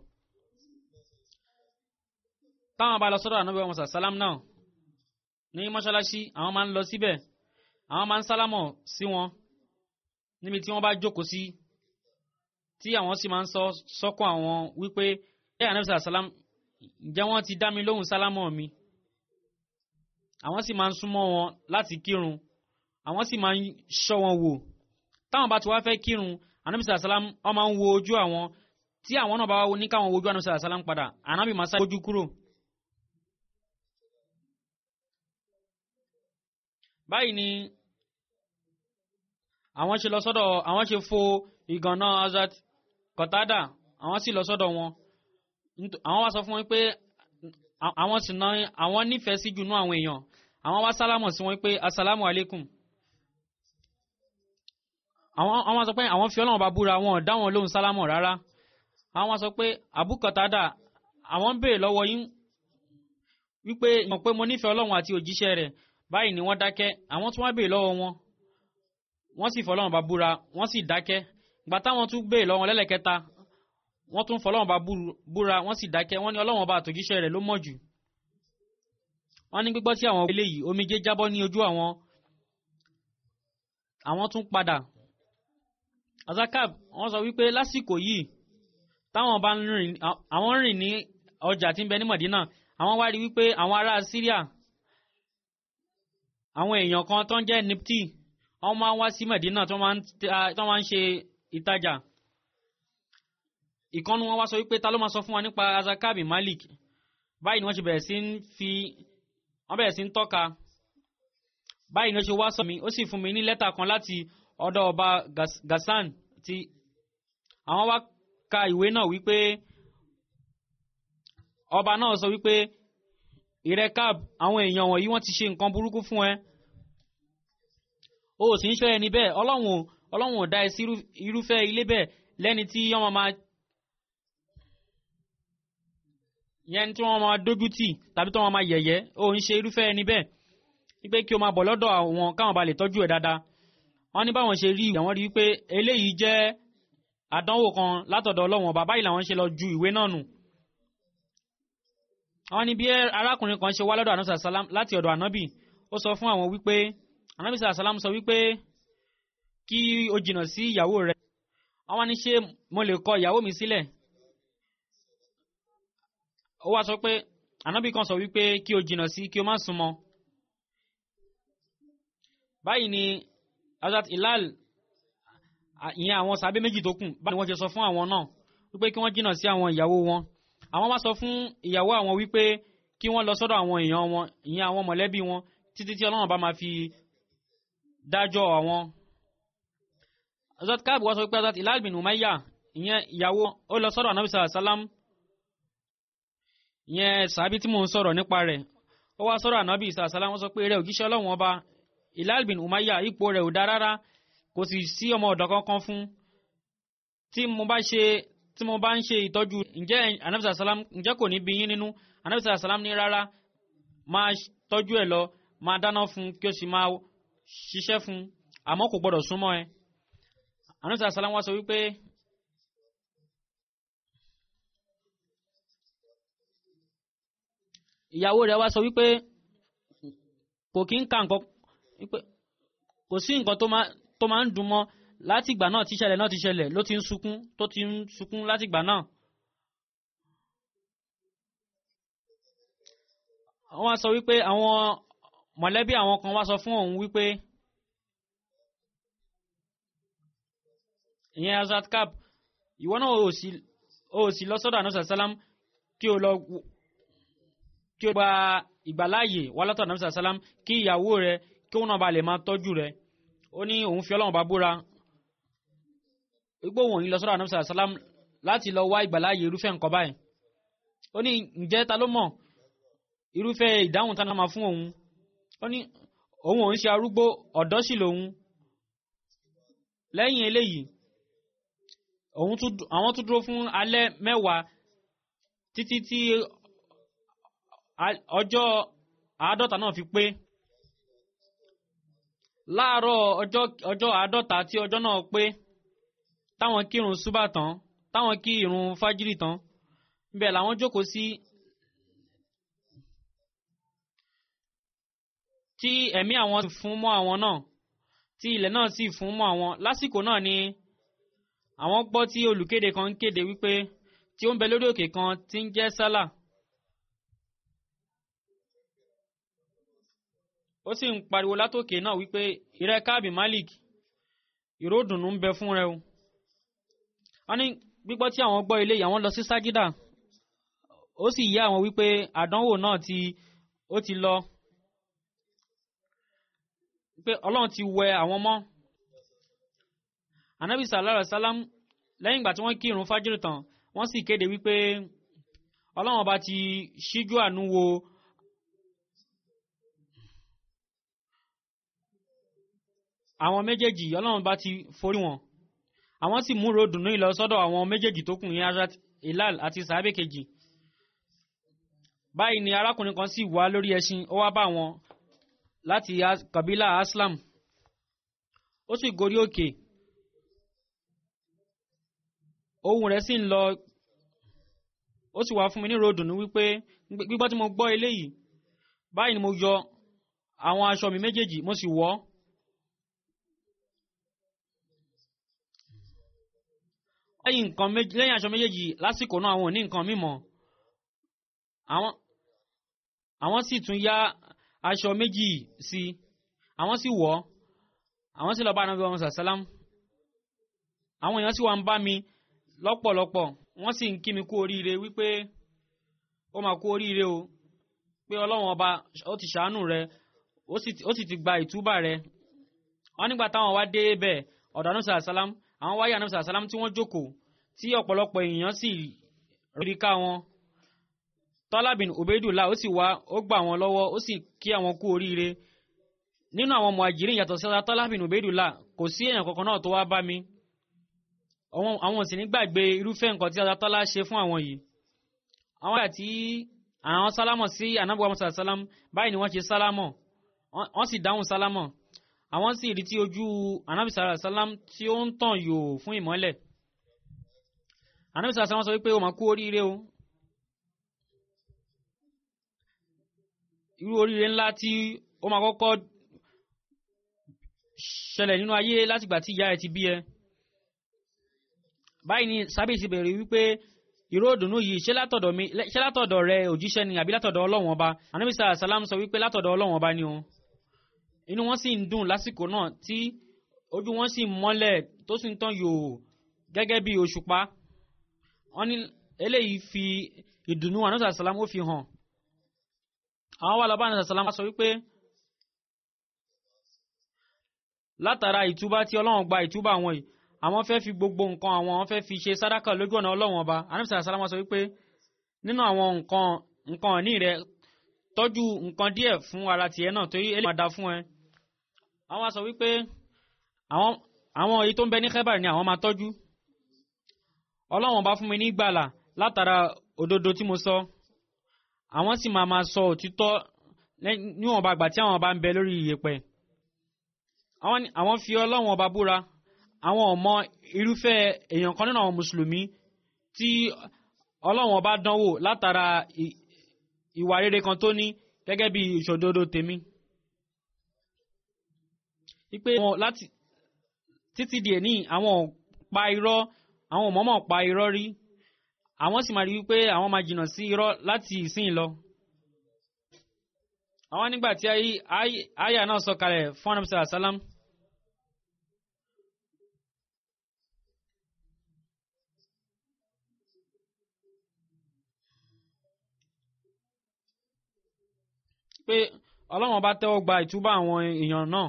táwọn bá lọ sọ́dọ̀ ànábì wọn sàlám náà ní mọ́ṣáláṣí àwọn máa ń lọ síbẹ̀ àwọn máa ń sálámọ̀ sí wọn níbi tí wọ́n bá jókòó sí tí àwọn sì máa ń sọ sọ́kàn àwọn wípé ẹ ànábì sàlám ǹjẹ́ wọ́n ti dá mi lóhùn sálámọ̀ mi àwọn sì máa ń súnmọ́ wọn láti kírun àwọn sì máa ń ṣọ́ wọn wò táwọn bá ti wá fẹ́ kírun ànábì sàlám ó máa ń wo ojú àwọn tí àwọn náà bá wá ní káwọn wojú ànábì sàlám padà ànábì máa sá ojú kúrò. báyìí ni àwọn ṣe lọ sọ́dọ̀ àwọn ṣe fo ìgànná Hazrat Qatada àwọn sì lọ sọ́dọ̀ wọn àwọn wá sọ fún wọn pé àwọn sì ná àwọn nífẹ̀ẹ́ sí jùnú àwọn èèyàn àwọn wá sálámọ̀ sí wọn pé asalamu alaikum àwọn àwọn sọ pé àwọn fi Ọlọ́run bá búra wọn ò dá wọn lóhùn sálámọ̀ rárá àwọn wá sọ pé Abu Qatada àwọn ń béèrè lọ́wọ́ yín wípé ìmọ̀ pé mo nífẹ̀ẹ́ Ọlọ́run àti òjíṣẹ́ rẹ̀ báyìí ni wọ́n dákẹ́ àwọn tí wọ́n béè lọ́wọ́ wọn wọ́n sì fọlọ́wọ́n bá búra wọ́n sì dákẹ́ gbà táwọn tún béè lọ́wọ́ lẹ́lẹ́kẹta wọ́n tún fọlọ́wọ́n bá búra wọ́n sì dákẹ́ wọ́n ní ọlọ́wọ́n bá àtòjíṣẹ́ rẹ̀ ló mọ̀ jù wọ́n ní gbígbọ́ tí àwọn eléyìí omijé jábọ́ ní ojú àwọn àwọn tún padà azakab wọ́n sọ wípé lásìkò yìí táwọn bá ń rìn àwọn rìn ní ọjà tí ń bẹ ní Mọ̀dínà àwọn wá rí wípé àwọn ará Síríà àwọn èèyàn kan tó ń jẹ́ nipti wọ́n máa ń wá sí Medina tó máa ń ṣe ìtajà ìkànnù wọn wá sọ wípé ta ló máa sọ fún wa nípa azakabi Malik báyìí ni wọ́n ṣe bẹ̀rẹ̀ sí ń fi wọ́n bẹ̀rẹ̀ sí ń tọ́ka báyìí ni ó ṣe wá sọ mi ó sì fún mi ní lẹ́tà kan láti ọ̀dọ̀ ọba Gassan tí àwọn wá ka ìwé náà wípé ọba náà sọ wípé ìrẹ́kàb àwọn èèyàn wọ̀nyí wọ́n ti ṣe nǹkan burúkú fún ẹ o sì ń ṣọ́ ẹni bẹ́ẹ̀ ọlọ́run ọlọ́run ò dá ẹ sí irúfẹ́ ilé bẹ́ẹ̀ lẹ́ni tí wọ́n máa yẹn tí wọ́n máa dójú tì tàbí tí wọ́n máa yẹ̀yẹ́ o ń ṣe irúfẹ́ ẹni bẹ́ẹ̀ wípé kí o máa bọ̀ lọ́dọ̀ àwọn káwọn ba lè tọ́jú ẹ̀ dáadáa wọ́n ní báwọn ṣe rí ìwé àwọn rí wípé eléyìí jẹ́ àdánwò kan látọ̀dọ̀ ọlọ́run ọba báyìí làwọn ṣe lọ ju ìwé náà nù àwọn ní bí arákùnrin kan ṣe wá lọ́dọ̀ ànábì sàlám láti ọ̀dọ̀ ànábì ó sọ fún àwọn wípé ànábì sàlám sọ wípé kí o jìnnà sí ìyàwó rẹ àwọn ní ṣé mo lè kọ ìyàwó mi sílẹ̀ ó wá sọ pé ànábì kan sọ wípé kí o jìnnà sí kí o má súnmọ́ báyìí ni Hazrat Hilal ìyẹn àwọn sàbẹ méjì tó kù báyìí ni wọ́n ṣe sọ fún àwọn náà wípé kí wọ́n jìnnà sí àwọn ìyàwó wọn àwọn wá sọ fún ìyàwó àwọn wípé kí wọ́n lọ sọ́dọ̀ àwọn èèyàn wọn ìyẹn àwọn mọ̀lẹ́bí wọn títí tí ọlọ́run bá máa fi dájọ́ àwọn. Hazrat Ka'b wá sọ pé Hazrat Hilal bin Umayya ìyẹn ìyàwó ó lọ sọ́dọ̀ anabi sallallahu alayhi wa sallam ìyẹn sàbí tí mò ń sọ̀rọ̀ nípa rẹ̀ ó wá sọ́dọ̀ anabi sallallahu alayhi wa sallam wọ́n sọ pé rẹ̀ òjíṣẹ́ ọlọ́run ọba Hilal bin Umayya ipò rẹ̀ ò dá rárá kò sì sí ọmọ ọ̀dọ́ kankan fún tí mo bá ṣe tí mo bá ń ṣe ìtọ́jú ǹjẹ́ anabi sallallahu alayhi wa sallam ǹjẹ́ kò ní bí yín nínú anabi sallallahu alayhi wa sallam ní rárá máa tọ́jú ẹ̀ lọ máa dáná fún kí o sì máa ṣiṣẹ́ fún àmọ́ kò gbọ́dọ̀ súnmọ́ ẹ anabi sallallahu alayhi wa sallam wá sọ wípé ìyàwó rẹ̀ wá sọ wípé kò kí ń ka nǹkan wípé kò sí nǹkan tó máa tó máa ń dùn mọ́ láti ìgbà náà tí ìṣẹ̀lẹ̀ náà ti ṣẹlẹ̀ ló ti ń sunkún tó ti ń sunkún láti ìgbà náà. wọ́n wá sọ wípé àwọn mọ̀lẹ́bí àwọn kan wá sọ fún òun wípé ìyẹn Hazrat Ka'b ìwọ náà ò sì lọ sọ́dọ̀ àná sàlám kí o lọ kí o gba ìgbàláàyè wá látọ̀ àná sàlám kí ìyàwó rẹ kí òun náà ba lè máa tọ́jú rẹ ó ní òun fi ọlọ́run bá búra gbogbo òun yìí lọ sọ́dọ̀ àná sàlám láti lọ wá ìgbàláàyè irúfẹ́ nǹkan báyìí ó ní ǹjẹ́ ta ló mọ̀ irúfẹ́ ìdáhùn tá a máa fún òun ó ní òun òun ṣe arúgbó ọ̀dọ́ sì lòun lẹ́yìn eléyìí òun tún àwọn tún dúró fún alẹ́ mẹ́wàá títí tí ọjọ́ àádọ́ta náà fi pé láàárọ̀ ọjọ́ ọjọ́ àádọ́ta tí ọjọ́ náà pé táwọn kírun súbà tán táwọn kí irun fájírì tán níbẹ̀ làwọn jókòó sí tí ẹ̀mí àwọn sì fún mọ́ àwọn náà tí ilẹ̀ náà sì fún mọ́ àwọn lásìkò náà ni àwọn gbọ́ tí olùkéde kan ń kéde wípé tí ó ń bẹ lórí òkè kan tí ń jẹ́ sálà ó sì ń pariwo látòkè náà wípé ìrẹ́ káàbì malik ìró dùnú ń bẹ fún rẹ o wọ́n ní gbígbọ́ tí àwọn gbọ́ ilé àwọn lọ sí ságídà ó sì yé àwọn wípé àdánwò náà ti ó ti lọ pé ọlọ́run ti wẹ àwọn mọ́ anabi sallallahu alayhi wa sallam lẹ́yìn ìgbà tí wọ́n kí irun fájírì tán wọ́n sì kéde wípé ọlọ́run ọba ti ṣíjú àánú wo àwọn méjèèjì ọlọ́run bá ti forí wọn àwọn sì múrò dùnú ìlọ sọ́dọ̀ àwọn méjèèjì tó kù ní Hazrat Hilal àti sàábé kejì báyìí ni arákùnrin kan sì wá lórí ẹṣin ó wá bá wọn láti kabila Aslam ó sì gorí òkè ohùn rẹ̀ sì ń lọ ó sì wá fún mi ní ròdùnú wípé gbígbọ́ tí mo gbọ́ eléyìí báyìí ni mo yọ àwọn aṣọ mi méjèèjì mo sì wọ̀ ọ́ lẹ́yìn nǹkan méjì lẹ́yìn aṣọ méjèèjì lásìkò náà àwọn ò ní nǹkan mímọ́ àwọn àwọn sì tún yá aṣọ méjì sí àwọn sì wọ̀ àwọn sì lọ bá anabi ọmọ sàlám àwọn èèyàn sì wá ń bá mi lọ́pọ̀lọpọ̀ wọ́n sì ń kí mi kú oríire wípé ó máa kú oríire o pé ọlọ́run ọba ó ti ṣàánú rẹ ó sì ti gba ìtúbà rẹ wọ́n nígbà táwọn wá dé bẹ́ẹ̀ ọ̀dọ̀ anabi sàlám àwọn wáyé anabi sàlám tí wọ́n jókòó tí ọ̀pọ̀lọpọ̀ èèyàn sì rí ká wọn tọ́lábìn Ubaydullah ó sì wá ó gbà wọn lọ́wọ́ ó sì kí àwọn kú oríire nínú àwọn muhajirin yàtọ̀ sí tọ́lábìn Ubaydullah kò sí èèyàn kankan náà tó wá bá mi àwọn sì ní gbàgbé irúfẹ́ nǹkan tí Tọ́lá ṣe fún àwọn yìí àwọn àti àwọn sálámọ̀ sí Ànábì Muhammad sàlám báyìí ni wọ́n ṣe sálámọ̀ wọ́n sì dáhùn sálámọ̀ àwọn sì rí tí ojú Ànábì sàlám tí ó ń tàn yòò fún ìmọ́lẹ̀ Ànábì sàlám sọ wípé o máa kú oríire o irú oríire ńlá tí ó máa kọ́kọ́ ṣẹlẹ̀ nínú ayé látìgbà tí ìyá ẹ ti bí ẹ báyìí ni sábẹ́sì bẹ̀rẹ̀ wípé ìró òdùnnú yìí ṣé látọ̀dọ̀ mi ṣé látọ̀dọ̀ rẹ òjíṣẹ́ ni àbí látọ̀dọ̀ ọlọ́wọ̀n ọba anamisa salam sọ wípé látọ̀dọ̀ ọlọ́wọ̀n ọba ni o inú wọn sì ń dùn lásìkò náà tí ojú wọn sì mọ́lẹ̀ tó sì ń tàn yòò gẹ́gẹ́ bí òṣùpá wọn ní eléyìí fi ìdùnnú anamisa salam ó fi hàn àwọn wà lọ́ba àná sàlámà sọ wípé látara ìtúbá tí ọlọ́run gba ìtúbá àwọn yìí àwọn fẹ́ fi gbogbo nǹkan àwọn àwọn fẹ́ fi ṣe sádàkà lójú ọ̀nà ọlọ́run ọba anamisa sàlámà sọ wípé nínú àwọn nǹkan nǹkan ọ̀ní rẹ tọ́jú nǹkan díẹ̀ fún ara tiẹ̀ náà torí eléyìí máa da fún ẹ àwọn sọ wípé àwọn àwọn èyí tó ń bẹ ní Khaibar ni àwọn máa tọ́jú ọlọ́run ọba fún mi ní gbàlà látara òdodo tí mo sọ àwọn sì máa máa sọ òtítọ́ níwọ̀nba àgbà tí àwọn bá ń bẹ lórí ìyẹ̀pẹ̀ àwọn fi ọlọ́run ọba búra àwọn ọmọ irúfẹ́ èèyàn kan nínú àwọn mùsùlùmí tí ọlọ́run ọba dánwò látara ìwà rere kan tó ní gẹ́gẹ́ bí ìṣòdodo tèmi. wípé wọn láti títí di èní àwọn pa irọ́ àwọn mọ̀ọ́mọ̀ pa irọ́ rí àwọn sì máa rí wípé àwọn máa jìnnà sí irọ́ láti ìsìn lọ. àwọn nígbà tí àyà náà sọ kalẹ̀ fún anamisa asalam. pé ọlọ́run bá tẹ́wọ́ gba ìtúbà àwọn èèyàn náà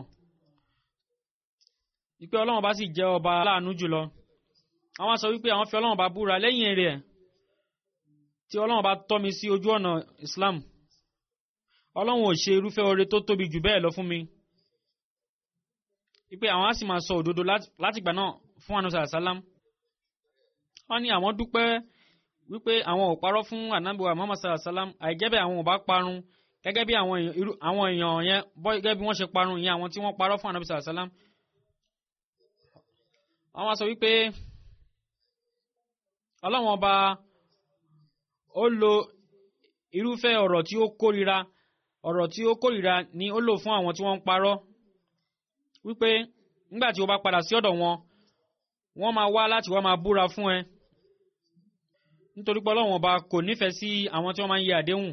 wípé ọlọ́run bá sì jẹ́ ọba aláàánú jùlọ àwọn sọ wípé àwọn fi ọlọ́run bá búra lẹ́yìn rẹ̀ tí ọlọ́run bá tọ́ mi sí ojú ọ̀nà Islam ọlọ́run ò ṣe irúfẹ́ oore tó tóbi jù bẹ́ẹ̀ lọ fún mi wípé àwọn á sì máa sọ òdodo látìgbà náà fún anusa salam wọ́n ní àwọn dúpẹ́ wípé àwọn ò parọ́ fún anabiwa Muhammad salam àìjẹ́bẹ̀ àwọn ò bá parun gẹ́gẹ́ bí àwọn èèyàn yẹn gẹ́gẹ́ bí wọ́n ṣe parun ìyẹn àwọn tí wọ́n parọ́ fún anabi salam àwọn sọ wípé ọlọ́wọ́n ọba ó lo irúfẹ́ ọ̀rọ̀ tí ó kórira ọ̀rọ̀ tí ó kórira ni ó lò fún àwọn tí wọ́n ń parọ́ wípé nígbà tí ó bá padà sí ọ̀dọ̀ wọn wọ́n máa wá láti wá máa búra fún ẹ nítorí pé ọlọ́wọ́n ọba kò nífẹ̀ẹ́ sí àwọn tí wọ́n máa ń yẹ àdéhùn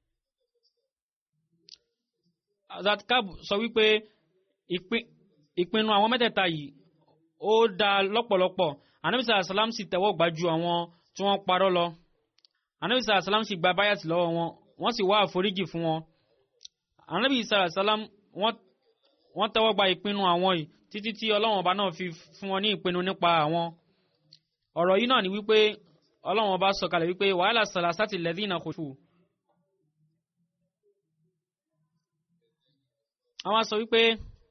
zatkab sọ wípé ìpinnu àwọn mẹ́tẹ̀ẹ̀ta yìí ó dá lọ́pọ̀lọpọ̀ anabisa asalam sì tẹ́wọ́ gbà ju àwọn tí wọ́n parọ́ lọ anabisa asalam sì gba báyàtì lọ́wọ́ wọn wọ́n sì wá àforíjì fún wọn anabisa asalam wọ́n tẹ́wọ́ gba ìpinnu àwọn yìí títí tí ọlọ́wọ́n ọba náà fi fún wọn ní ìpinnu nípa àwọn ọ̀rọ̀ yìí náà ni wípé ọlọ́wọ́n ọba sọ̀kalẹ̀ wípé wàhálà sàlásàtì lẹ́dínà kò fò àwọn sọ wípé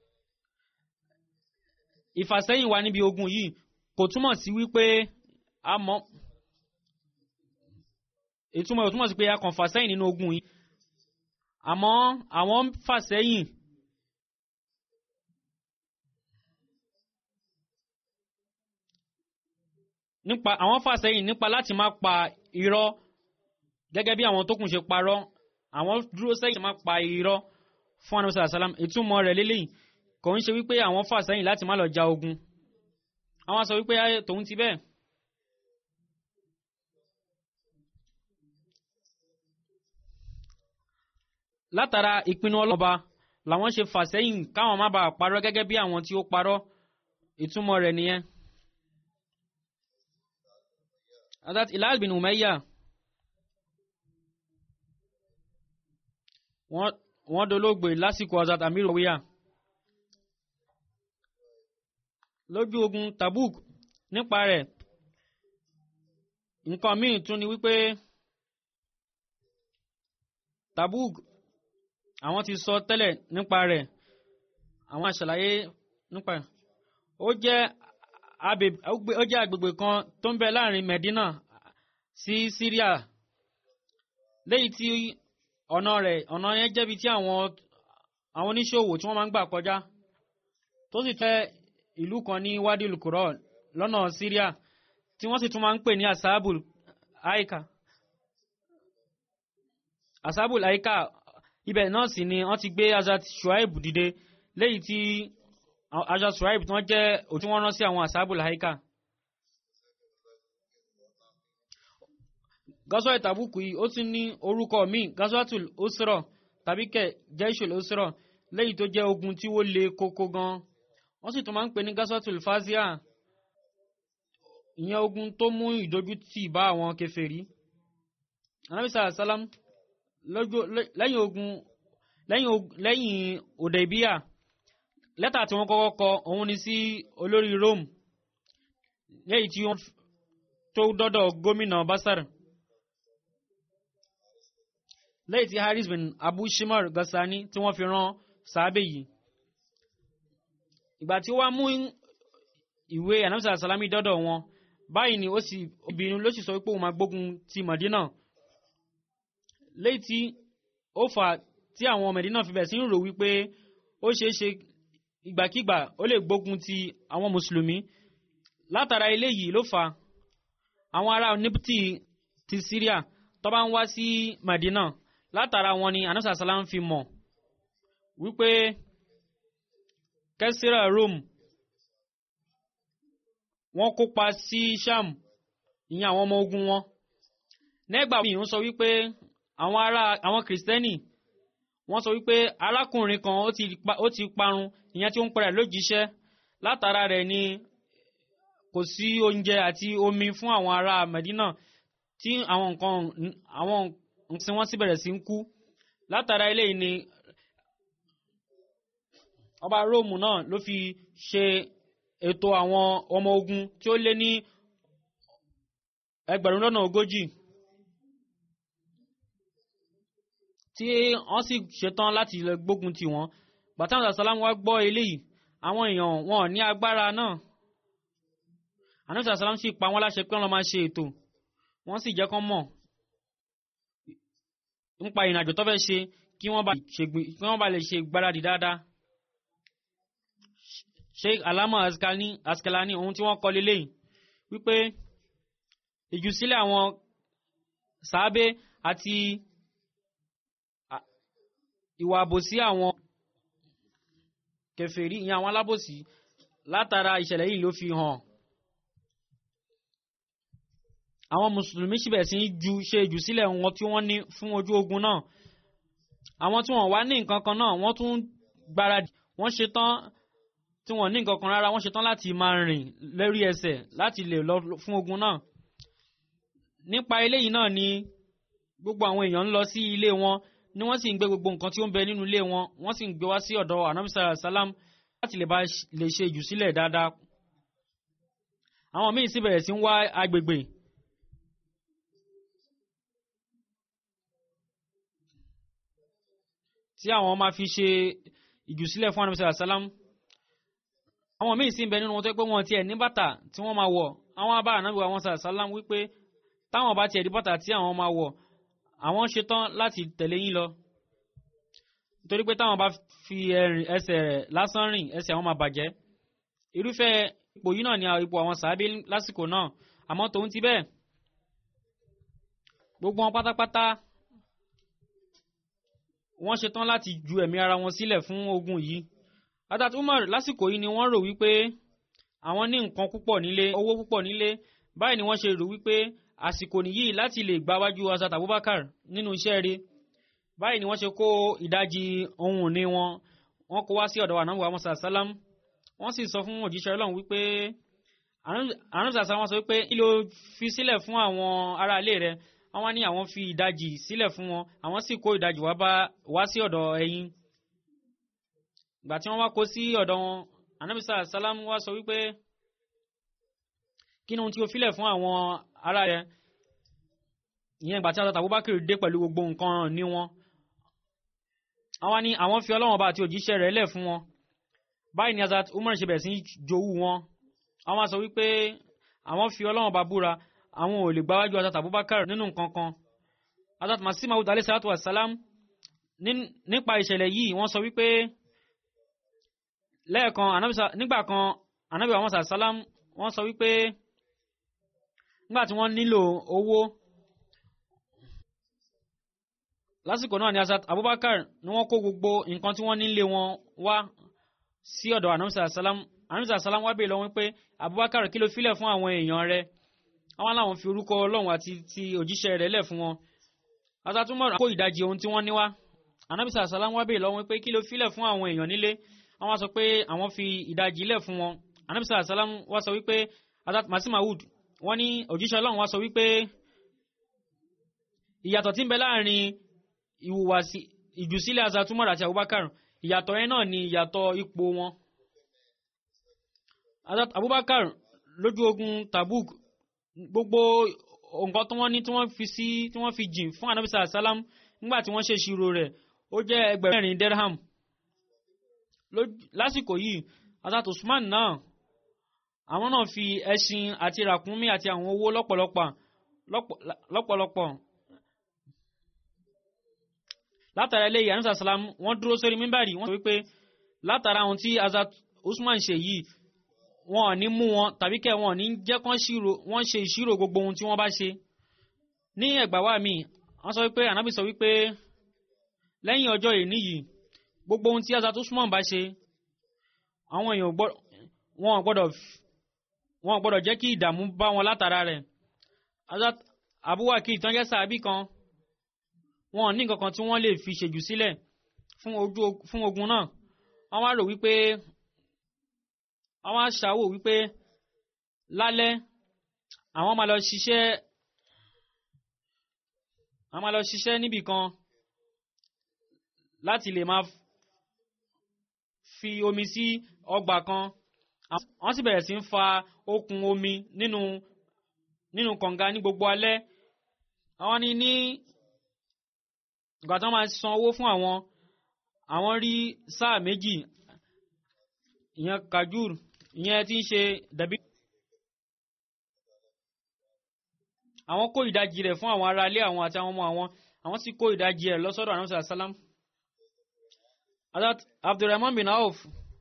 ìfàsẹ́yìn wa níbi ogun yìí kò túmọ̀ sí wípé a mọ̀ ìtumọ̀ ìtumọ̀ sí pé a kàn fàsẹ́yìn nínú ogun yìí àmọ́ àwọn ń fàsẹ́yìn nípa àwọn fàsẹ́yìn nípa láti má pa irọ́ gẹ́gẹ́ bí àwọn tó kùn ṣe parọ́ àwọn dúró sẹ́yìn má pa irọ́ fún anabi sallallahu alayhi wa sallam ìtumọ̀ rẹ̀ lélẹ́yìn kò ń ṣe wípé àwọn fà sẹ́yìn láti má lọ ja ogun àwọn sọ wípé ayé tòun ti bẹ́ẹ̀. látara ìpinnu ọlọ́ba làwọn ṣe fà sẹ́yìn káwọn má bàa parọ́ gẹ́gẹ́ bí àwọn tí ó parọ́ ìtumọ̀ rẹ̀ nìyẹn. adat Hilal bin Umayya wọ́n wọ́n dolóògbé lásìkò azat amir owiya lójú ogun tabuk nípa rẹ̀ nǹkan míì tún ni wípé tabuk àwọn ti sọ tẹ́lẹ̀ nípa rẹ̀ àwọn àṣàlàyé nípa rẹ̀ ó jẹ́ ó jẹ́ agbègbè kan tó ń bẹ láàrin Medina sí Syria léyìí tí ọ̀nà rẹ̀ ọ̀nà yẹn jẹ́bi tí àwọn àwọn oníṣòwò tí wọ́n máa ń gbà kọjá tó sì tẹ́ ìlú kan ní Wadil Qura lọ́nà Syria tí wọ́n sì tún máa ń pè ní asabul aika asabul aika ibẹ̀ náà sì ni wọ́n ti gbé Hazrat Shuaib dìde léyìí tí Hazrat Shuaib tí wọ́n jẹ́ òtí wọ́n rán sí àwọn asabul aika. gásọ́ ìtàbùkù yìí ó tún ní orúkọ míì gásọ́tul usra tàbí kẹ̀ jaishul usra léyìí tó jẹ́ ogun tí ó le koko gan wọ́n sì tún máa ń pè ní gásọ́tul fazia ìyẹn ogun tó mú ìdójútì bá àwọn kèfèrí anábìsà sálám lọ́jọ́ lẹ́yìn ogun lẹ́yìn ogun lẹ́yìn Hudaybiya lẹ́tà tí wọ́n kọ́kọ́ kọ òun ni sí olórí Rome lẹ́yìn tí wọ́n tó dọ́dọ̀ gómìnà Basar lẹ́yìn tí Haris bin Abu Shimar Gassani tí wọ́n fi rán sàábẹ̀ yìí ìgbà tí ó wá mú ìwé anamsa salami dọ́dọ̀ wọn báyìí ni ó sì obìnrin ló sì sọ pé òun máa gbógun ti Madina lẹ́yìn tí ó fà tí àwọn Madina fi bẹ̀ sí ń rò wípé ó ṣeé ṣe ìgbàkígbà ó lè gbógun ti àwọn mùsùlùmí látara eléyìí ló fà àwọn ará níptì ti Syria tó bá ń wá sí Madina látara wọn ni anamsa salam fi mọ̀ wípé kẹsìrà Rome wọ́n kópa sí Sham ìyẹn àwọn ọmọ ogun wọn nígbà míì ń sọ wípé àwọn ará àwọn kìrìsìtẹ́nì wọ́n sọ wípé arákùnrin kan ó ti pa- ó ti parun ìyẹn tí ó ń pẹ̀rẹ̀ lójíṣẹ́ látara rẹ̀ ni kò sí oúnjẹ àti omi fún àwọn ará Medina tí àwọn nǹkan àwọn nǹkan tí wọ́n sì bẹ̀rẹ̀ sí ń kú látara eléyìí ni ọba róòmù náà ló fi ṣe ètò àwọn ọmọ ogun tí ó lé ní ẹgbẹ̀rún lọ́nà ogójì tí wọ́n sì ṣetán láti lọ gbógun tì wọ́n bàtàwọn sàlámù wá gbọ́ eléyìí àwọn èèyàn wọn ò ní agbára náà àníṣà sàlámù sì pa wọ́n láṣẹ pé wọ́n lọ máa ṣe ètò wọ́n sì jẹ́ kán mọ̀ nípa ìrìnàjò tó fẹ́ ṣe kí wọ́n bá ṣègbè- kí wọ́n bá lè ṣe ìgbáradì dáadáa sheikh alama askalani askalani ohun tí wọ́n kọ lélẹ́yìn wípé ìjùsílẹ̀ àwọn sàábé àti à- ìwà àbòsí àwọn kèfèrí ìyẹn àwọn alábòsí látara ìṣẹ̀lẹ̀ yìí ló fi hàn àwọn mùsùlùmí síbẹ̀ sí ju ṣe ìjùsílẹ̀ wọn tí wọ́n ní fún ojú ogun náà àwọn tí wọ́n wá ní nǹkan kan náà wọ́n tún gbáradì wọ́n ṣetán tí wọ́n ní nǹkan kan rárá wọ́n ṣetán láti máa rìn lórí ẹsẹ̀ láti lè lọ fún ogun náà nípa eléyìí náà ni gbogbo àwọn èèyàn ń lọ sí ilé wọn ni wọ́n sì ń gbé gbogbo nǹkan tí ó ń bẹ nínú ilé wọn wọ́n sì ń gbé wá sí ọ̀dọ̀ anamisa salam láti lè bá lè ṣe ìjùsílẹ̀ dáadáa àwọn míì sì bẹ̀rẹ̀ sí ń wá agbègbè tí àwọn máa fi ṣe ìjùsílẹ̀ fún anamisa salam àwọn míì sì ń bẹ nínú wọn tó pé wọn tiẹ̀ ní bàtà tí wọ́n máa wọ̀ àwọn abá ànábì wa wọn sàlám wípé táwọn bá tiẹ̀ rí bàtà tí àwọn máa wọ̀ àwọn ṣetán láti tẹ̀lé yín lọ nítorí pé táwọn bá fi ẹ̀rìn ẹsẹ̀ rẹ̀ lásán rìn ẹsẹ̀ àwọn máa bàjẹ́ irúfẹ́ ipò yìí náà ni ipò àwọn sàábé lásìkò náà àmọ́ tòun ti bẹ́ẹ̀ gbogbo wọn pátápátá wọ́n ṣetán láti ju ẹ̀mí ara wọn sílẹ̀ fún ogun yìí Adat Umar lásìkò yìí ni wọ́n rò wípé àwọn ní nǹkan púpọ̀ nílé owó púpọ̀ nílé báyìí ni wọ́n ṣe rò wípé àsìkò nìyí láti lè gbáwájú Hazrat Abubakar nínú iṣẹ́ rẹ̀ báyìí ni wọ́n ṣe kó ìdajì ohun ìní wọn wọ́n kó wá sí ọ̀dọ̀ ànábì Muhammad sàlám wọ́n sì sọ fún òjíṣẹ́ Ọlọ́run wípé ànábì sàlám sọ wípé kí ló fi sílẹ̀ fún àwọn aráalé rẹ̀ àwọn ní àwọn fi ìdajì sílẹ̀ fún wọn àwọn sì kó ìdajì wá bá wá sí ọ̀dọ̀ ẹ̀yin ìgbà tí wọ́n wá kó sí ọ̀dọ̀ wọn ànábì sàlám wá sọ wípé kí ni ohun tí o filẹ̀ fún àwọn ará rẹ̀ ìyẹn ìgbà tí Hazrat Abubakar dé pẹ̀lú gbogbo nǹkan ní wọn àwọn ni àwọn fi Ọlọ́run ọba àti òjíṣẹ́ rẹ̀ lẹ̀ fún wọn báyìí ni Hazrat Umar ṣe bẹ̀rẹ̀ sí jowú wọn àwọn sọ wípé àwọn fi Ọlọ́run ọba búra àwọn ò lè gbáwájú Hazrat Abubakar nínú nǹkan kan Hazrat Masih Maud alayhi salatu wa salam nípa ìṣẹ̀lẹ̀ yìí wọ́n sọ wípé lẹ́ẹ̀kan nígbà kan anabi àwọn sàlám wọ́n sọ wípé nígbà tí wọ́n nílò owó lásìkò náà ni Hazrat Abubakar ni wọ́n kó gbogbo nǹkan tí wọ́n nílé wọn wá sí ọ̀dọ̀ anamisa salam anamisa salam wá bèèrè lọ́wọ́ pé Abubakar kí ló filẹ̀ fún àwọn èèyàn rẹ̀ àwọn làwọn fi orúkọ Ọlọ́run àti ti òjíṣẹ́ rẹ̀ lẹ̀ fún wọn Hazrat Umar kó ìdajì ohun tí wọ́n ní wá anamisa salam wá bèèrè lọ́wọ́ pé kí ló filẹ̀ fún àwọn èèyàn nílé àwọn sọ pé àwọn fi ìdajì lẹ̀ fún wọn anamisa salam wá sọ wípé Hazrat Masih Maud wọ́n ní òjíṣẹ́ Ọlọ́run wá sọ wípé ìyàtọ̀ tí ń bẹ láàrin ìhùwàsí ìjùsílẹ̀ Hazrat Umar àti Abubakar ìyàtọ̀ yẹn náà ni ìyàtọ̀ ipò wọn. Hazrat Abubakar lójú ogun Tabuk gbogbo nǹkan tí wọ́n ní tí wọ́n fi sí tí wọ́n fi jìn fún anabisa asalam nígbà tí wọ́n ṣe ìṣirò rẹ̀ ó jẹ́ ẹgbẹ̀rún mẹ́rin dirham lásìkò yìí Hazrat Usman náà àwọn náà fi ẹṣin àti ràkúnmí àti àwọn owó lọ́pọ̀lọpọ̀ lọ́pọ̀lọpọ̀ látara eléyìí anabisa asalam wọ́n dúró sórí mímbàrí wọ́n sọ wípé látara àwọn tí Hazrat Usman ṣe yìí wọn ò ní mú wọn tàbí kẹ wọn ò ní jẹ́ kán ṣírò wọ́n ṣe ìṣirò gbogbo ohun tí wọ́n bá ṣe ní ẹgbà wa mi wọ́n sọ wípé ànábì sọ wípé lẹ́yìn ọjọ́ ìní yìí gbogbo ohun tí Hazrat Usman bá ṣe àwọn èèyàn wọn ò gbọ́dọ̀ wọn ò gbọ́dọ̀ jẹ́ kí ìdààmú bá wọn látara rẹ̀ Hazrat Abuwakil tán jẹ́ sàábì kan wọn ò ní nǹkan kan tí wọ́n lè fi ṣèjù sílẹ̀ fún ogun náà wọ́n wá rò wípé àwọn aṣàwò wípé lálẹ́ àwọn máa lọ ṣiṣẹ́ àwọn máa lọ ṣiṣẹ́ níbì kan láti lè máa fi omi sí ọgbà kan wọ́n sì bẹ̀rẹ̀ sí ń fa okùn omi nínú nínú kànga ní gbogbo alẹ́ àwọn ní ní ìgbà tí wọ́n máa san owó fún àwọn àwọn rí sáà méjì ìyẹn kajur ìyẹn tí ń ṣe dàbí. àwọn kó ìdajì rẹ̀ fún àwọn ará ilé àwọn àti àwọn ọmọ àwọn àwọn sì kó ìdajì rẹ̀ lọ́sọ́dọ̀ àwọn sàlá sálám. abdulrahman bin auf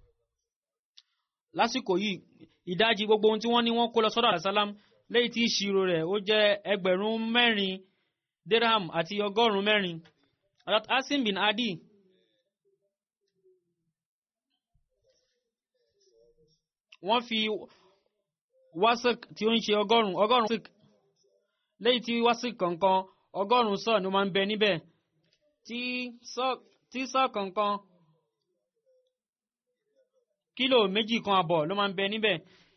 lásìkò yìí ìdajì gbogbo ohun tí wọ́n ní wọ́n kó lọ́sọ́dọ̀ àlá sálám lẹ́yìn tí ìṣirò rẹ̀ ó jẹ́ ẹgbẹ̀rún mẹ́rin dirham àti ọgọ́rùn-ún mẹ́rin. asim bin adi wọ́n fi wasik tí ó ń ṣe ọgọ́rùn ọgọ́rùn wasik lẹ́yìn tí wasik kọ̀ọ̀kan ọgọ́rùn sọ ni ó máa ń bẹ níbẹ̀ tí sọ kọ̀ọ̀kan kílò méjì kan àbọ̀ ló máa ń bẹ níbẹ̀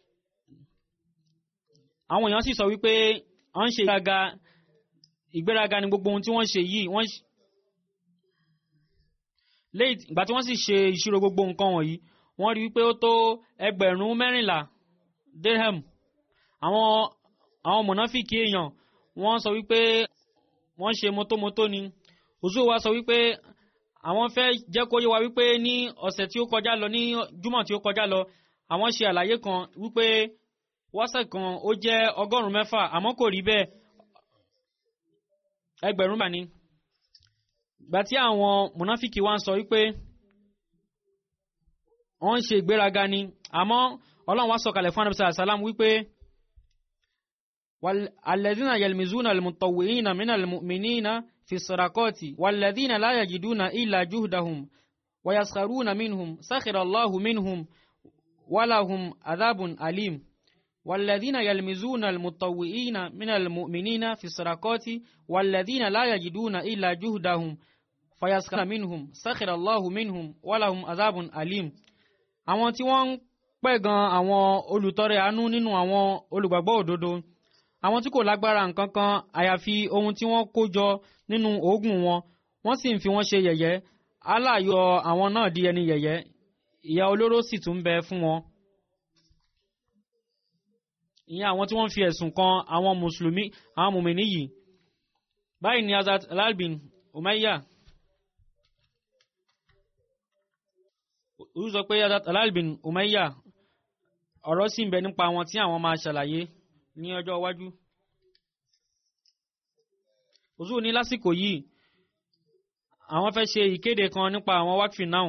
àwọn èèyàn sì sọ wípé wọ́n ń ṣe ìgbéraga ìgbéraga ni gbogbo ohun tí wọ́n ṣe yìí wọ́n lẹ́yìn ìgbà tí wọ́n sì ṣe ìṣirò gbogbo nǹkan wọ̀nyí wọ́n rí wípé ó tó ẹgbẹ̀rún mẹ́rìnlá dirham àwọn àwọn mọ̀nàfíkì èèyàn wọ́n sọ wípé wọ́n ṣe mọ́tómọ́tó ni òzú wa sọ wípé àwọn fẹ́ jẹ́ kó yé wa wípé ní ọ̀sẹ̀ tí ó kọjá lọ ní júmọ̀ tí ó kọjá lọ àwọn ṣe àlàyé kan wípé wọ́sẹ̀ kan ó jẹ́ ọgọ́rùn-ún mẹ́fà àmọ́ kò rí bẹ́ẹ̀ ẹgbẹ̀rún mà ní gbà tí àwọn mọ̀nàfíkì wa ń sọ wípé wọ́n ń ṣe ìgbéraga ni àmọ́ ọlọ́run wá sọ̀kalẹ̀ fún anabisa asalam wípé alẹ́dínà yẹlmizúnà almutọ̀wìnà mínà almu'minina fi sọ̀rakọ́tì wàlẹ́dínà láyàjidúnà ìlà júhdahum wàyàskàrúnà minhum sákìrà allahu minhum wàláhum adabun alim والذين يلمزون المطوئين من المؤمنين في الصدقات والذين لا يجدون إلا جهدهم فيسخر منهم سخر الله منهم ولهم عذاب أليم àwọn tí wọ́n ń pẹ̀gàn àwọn olùtọrẹ àánú nínú àwọn olùgbàgbọ́ òdodo àwọn tí kò lágbára nǹkan kan àyàfi ohun tí wọ́n kó jọ nínú oògùn wọn wọ́n sì ń fi wọ́n ṣe yẹ̀yẹ́ Allah yọ àwọn náà di ẹni yẹ̀yẹ́ ìyà olóró sì tún bẹ fún wọn. ìyẹn àwọn tí wọ́n fi ẹ̀sùn kan àwọn mùsùlùmí àwọn mùmìnì yìí báyìí ni Hazrat Al-Albin Umayya ó sọ pé Hazrat Al-Albin Umayya ọ̀rọ̀ sì ń bẹ nípa wọn tí àwọn máa ṣàlàyé ní ọjọ́ iwájú. òṣù ní lásìkò yìí àwọn fẹ́ ṣe ìkéde kan nípa àwọn wákìfì náà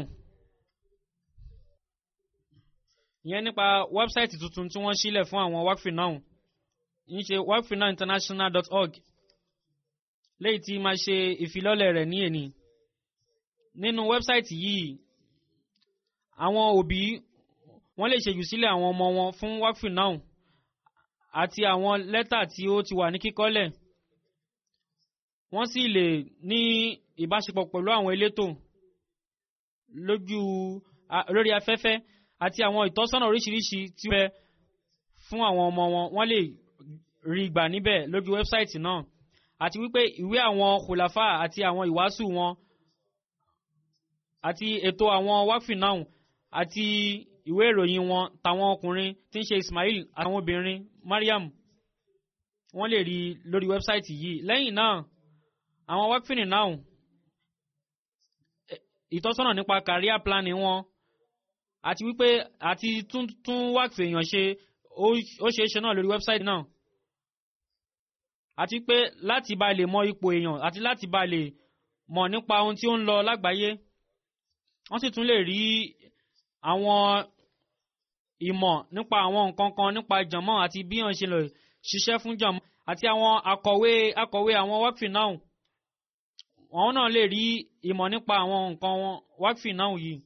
ìyẹn nípa wẹ́bsáìtì tuntun tí wọ́n sílẹ̀ fún àwọn wákìfì náà ń ṣe wakfinowinternational.org léyìí tí máa ṣe ìfilọ́lẹ̀ rẹ̀ ní èní nínú wẹ́bsáìtì yìí àwọn òbí wọ́n lè ṣèjú sílẹ̀ àwọn ọmọ wọn fún wákìfì náà àti àwọn lẹ́tà tí ó ti wà ní kíkọ́lẹ̀ wọ́n sì lè ní ìbáṣepọ̀ pẹ̀lú àwọn elétò lójú lórí afẹ́fẹ́ àti àwọn ìtọ́sọ́nà oríṣiríṣi tí ó bẹ fún àwọn ọmọ wọn wọ́n lè rí gbà níbẹ̀ lójú wẹ́bsáìtì náà àti wípé ìwé àwọn khulafa àti àwọn ìwàásù wọn àti ètò àwọn wákfì náà àti ìwé ìròyìn wọn tàwọn ọkùnrin tí ń ṣe Ismail àtàwọn obìnrin Mariam wọ́n lè rí lórí wẹ́bsáìtì yìí lẹ́yìn náà àwọn wákfìnì náà ìtọ́sọ́nà nípa career planning wọn àti wípé àti tún tún wákfì èèyàn ṣe ó ṣeé ṣe náà lórí wẹ́bsáìtì náà àti pé láti bá lè mọ ipò èèyàn àti láti bá lè mọ̀ nípa ohun tí ó ń lọ lágbàáyé wọ́n sì tún lè rí àwọn ìmọ̀ nípa àwọn nǹkan kan nípa jàmọ́ àti bí wọ́n ṣe lè ṣiṣẹ́ fún jàmọ́ àti àwọn akọ̀wé akọ̀wé àwọn wákfì náà àwọn náà lè rí ìmọ̀ nípa àwọn nǹkan wákfì náà yìí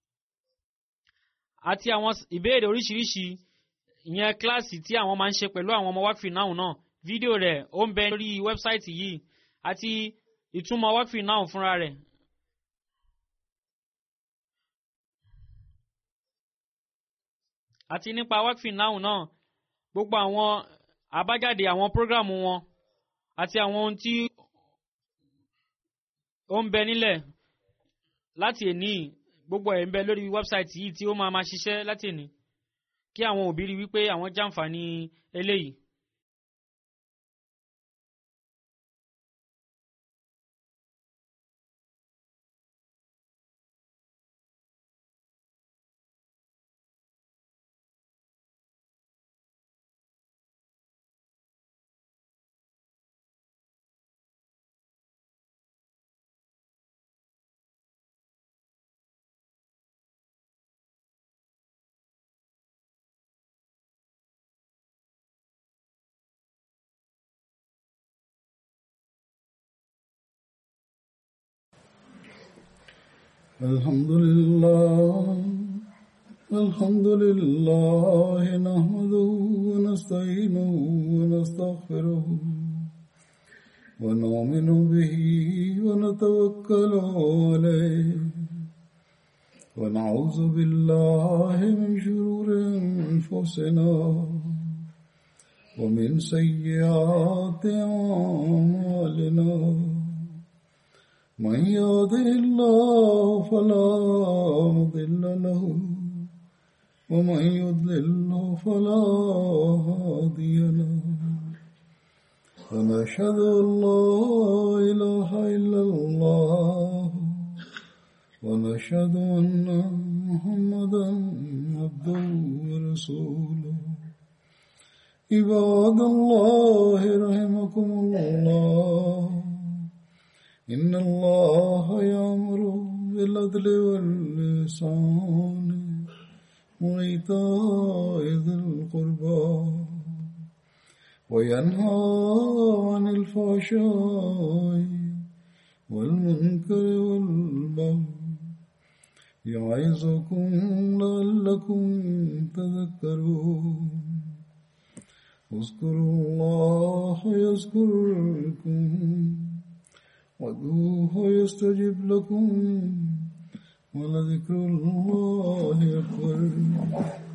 àti àwọn ìbéèrè oríṣiríṣi ìyẹn kíláàsì tí àwọn máa ń ṣe pẹ̀lú àwọn ọmọ wákfì náà náà fídíò rẹ̀ ó ń bẹ lórí wẹ́bsáìtì yìí àti ìtumọ̀ wákfì náà fúnra rẹ̀. àti nípa wákfì náà náà gbogbo àwọn àbájáde àwọn prógrámù wọn àti àwọn ohun tí ó ń bẹ nílẹ̀ láti èní gbogbo ẹ̀ ń bẹ lórí wẹ́bsáìtì yìí tí ó máa ma ṣiṣẹ́ láti èní kí àwọn òbí rí wípé àwọn jàǹfààní eléyìí. الحمد لله الحمد لله نحمده ونستعينه ونستغفره ونؤمن به ونتوكل عليه ونعوذ بالله من شرور انفسنا ومن سيئات اعمالنا من يهده الله فلا مضل له ومن يضلل فلا هادي له ونشهد ان لا اله الا الله ونشهد ان محمدا عبده ورسوله عباد الله رحمكم الله إن الله يأمر بالعدل واللسان وإيتاء ذي القربى وينهى عن الفحشاء والمنكر والبغي يعظكم لعلكم تذكرون اذكروا الله يذكركم وادعوه يستجب لكم ولذكر الله أكبر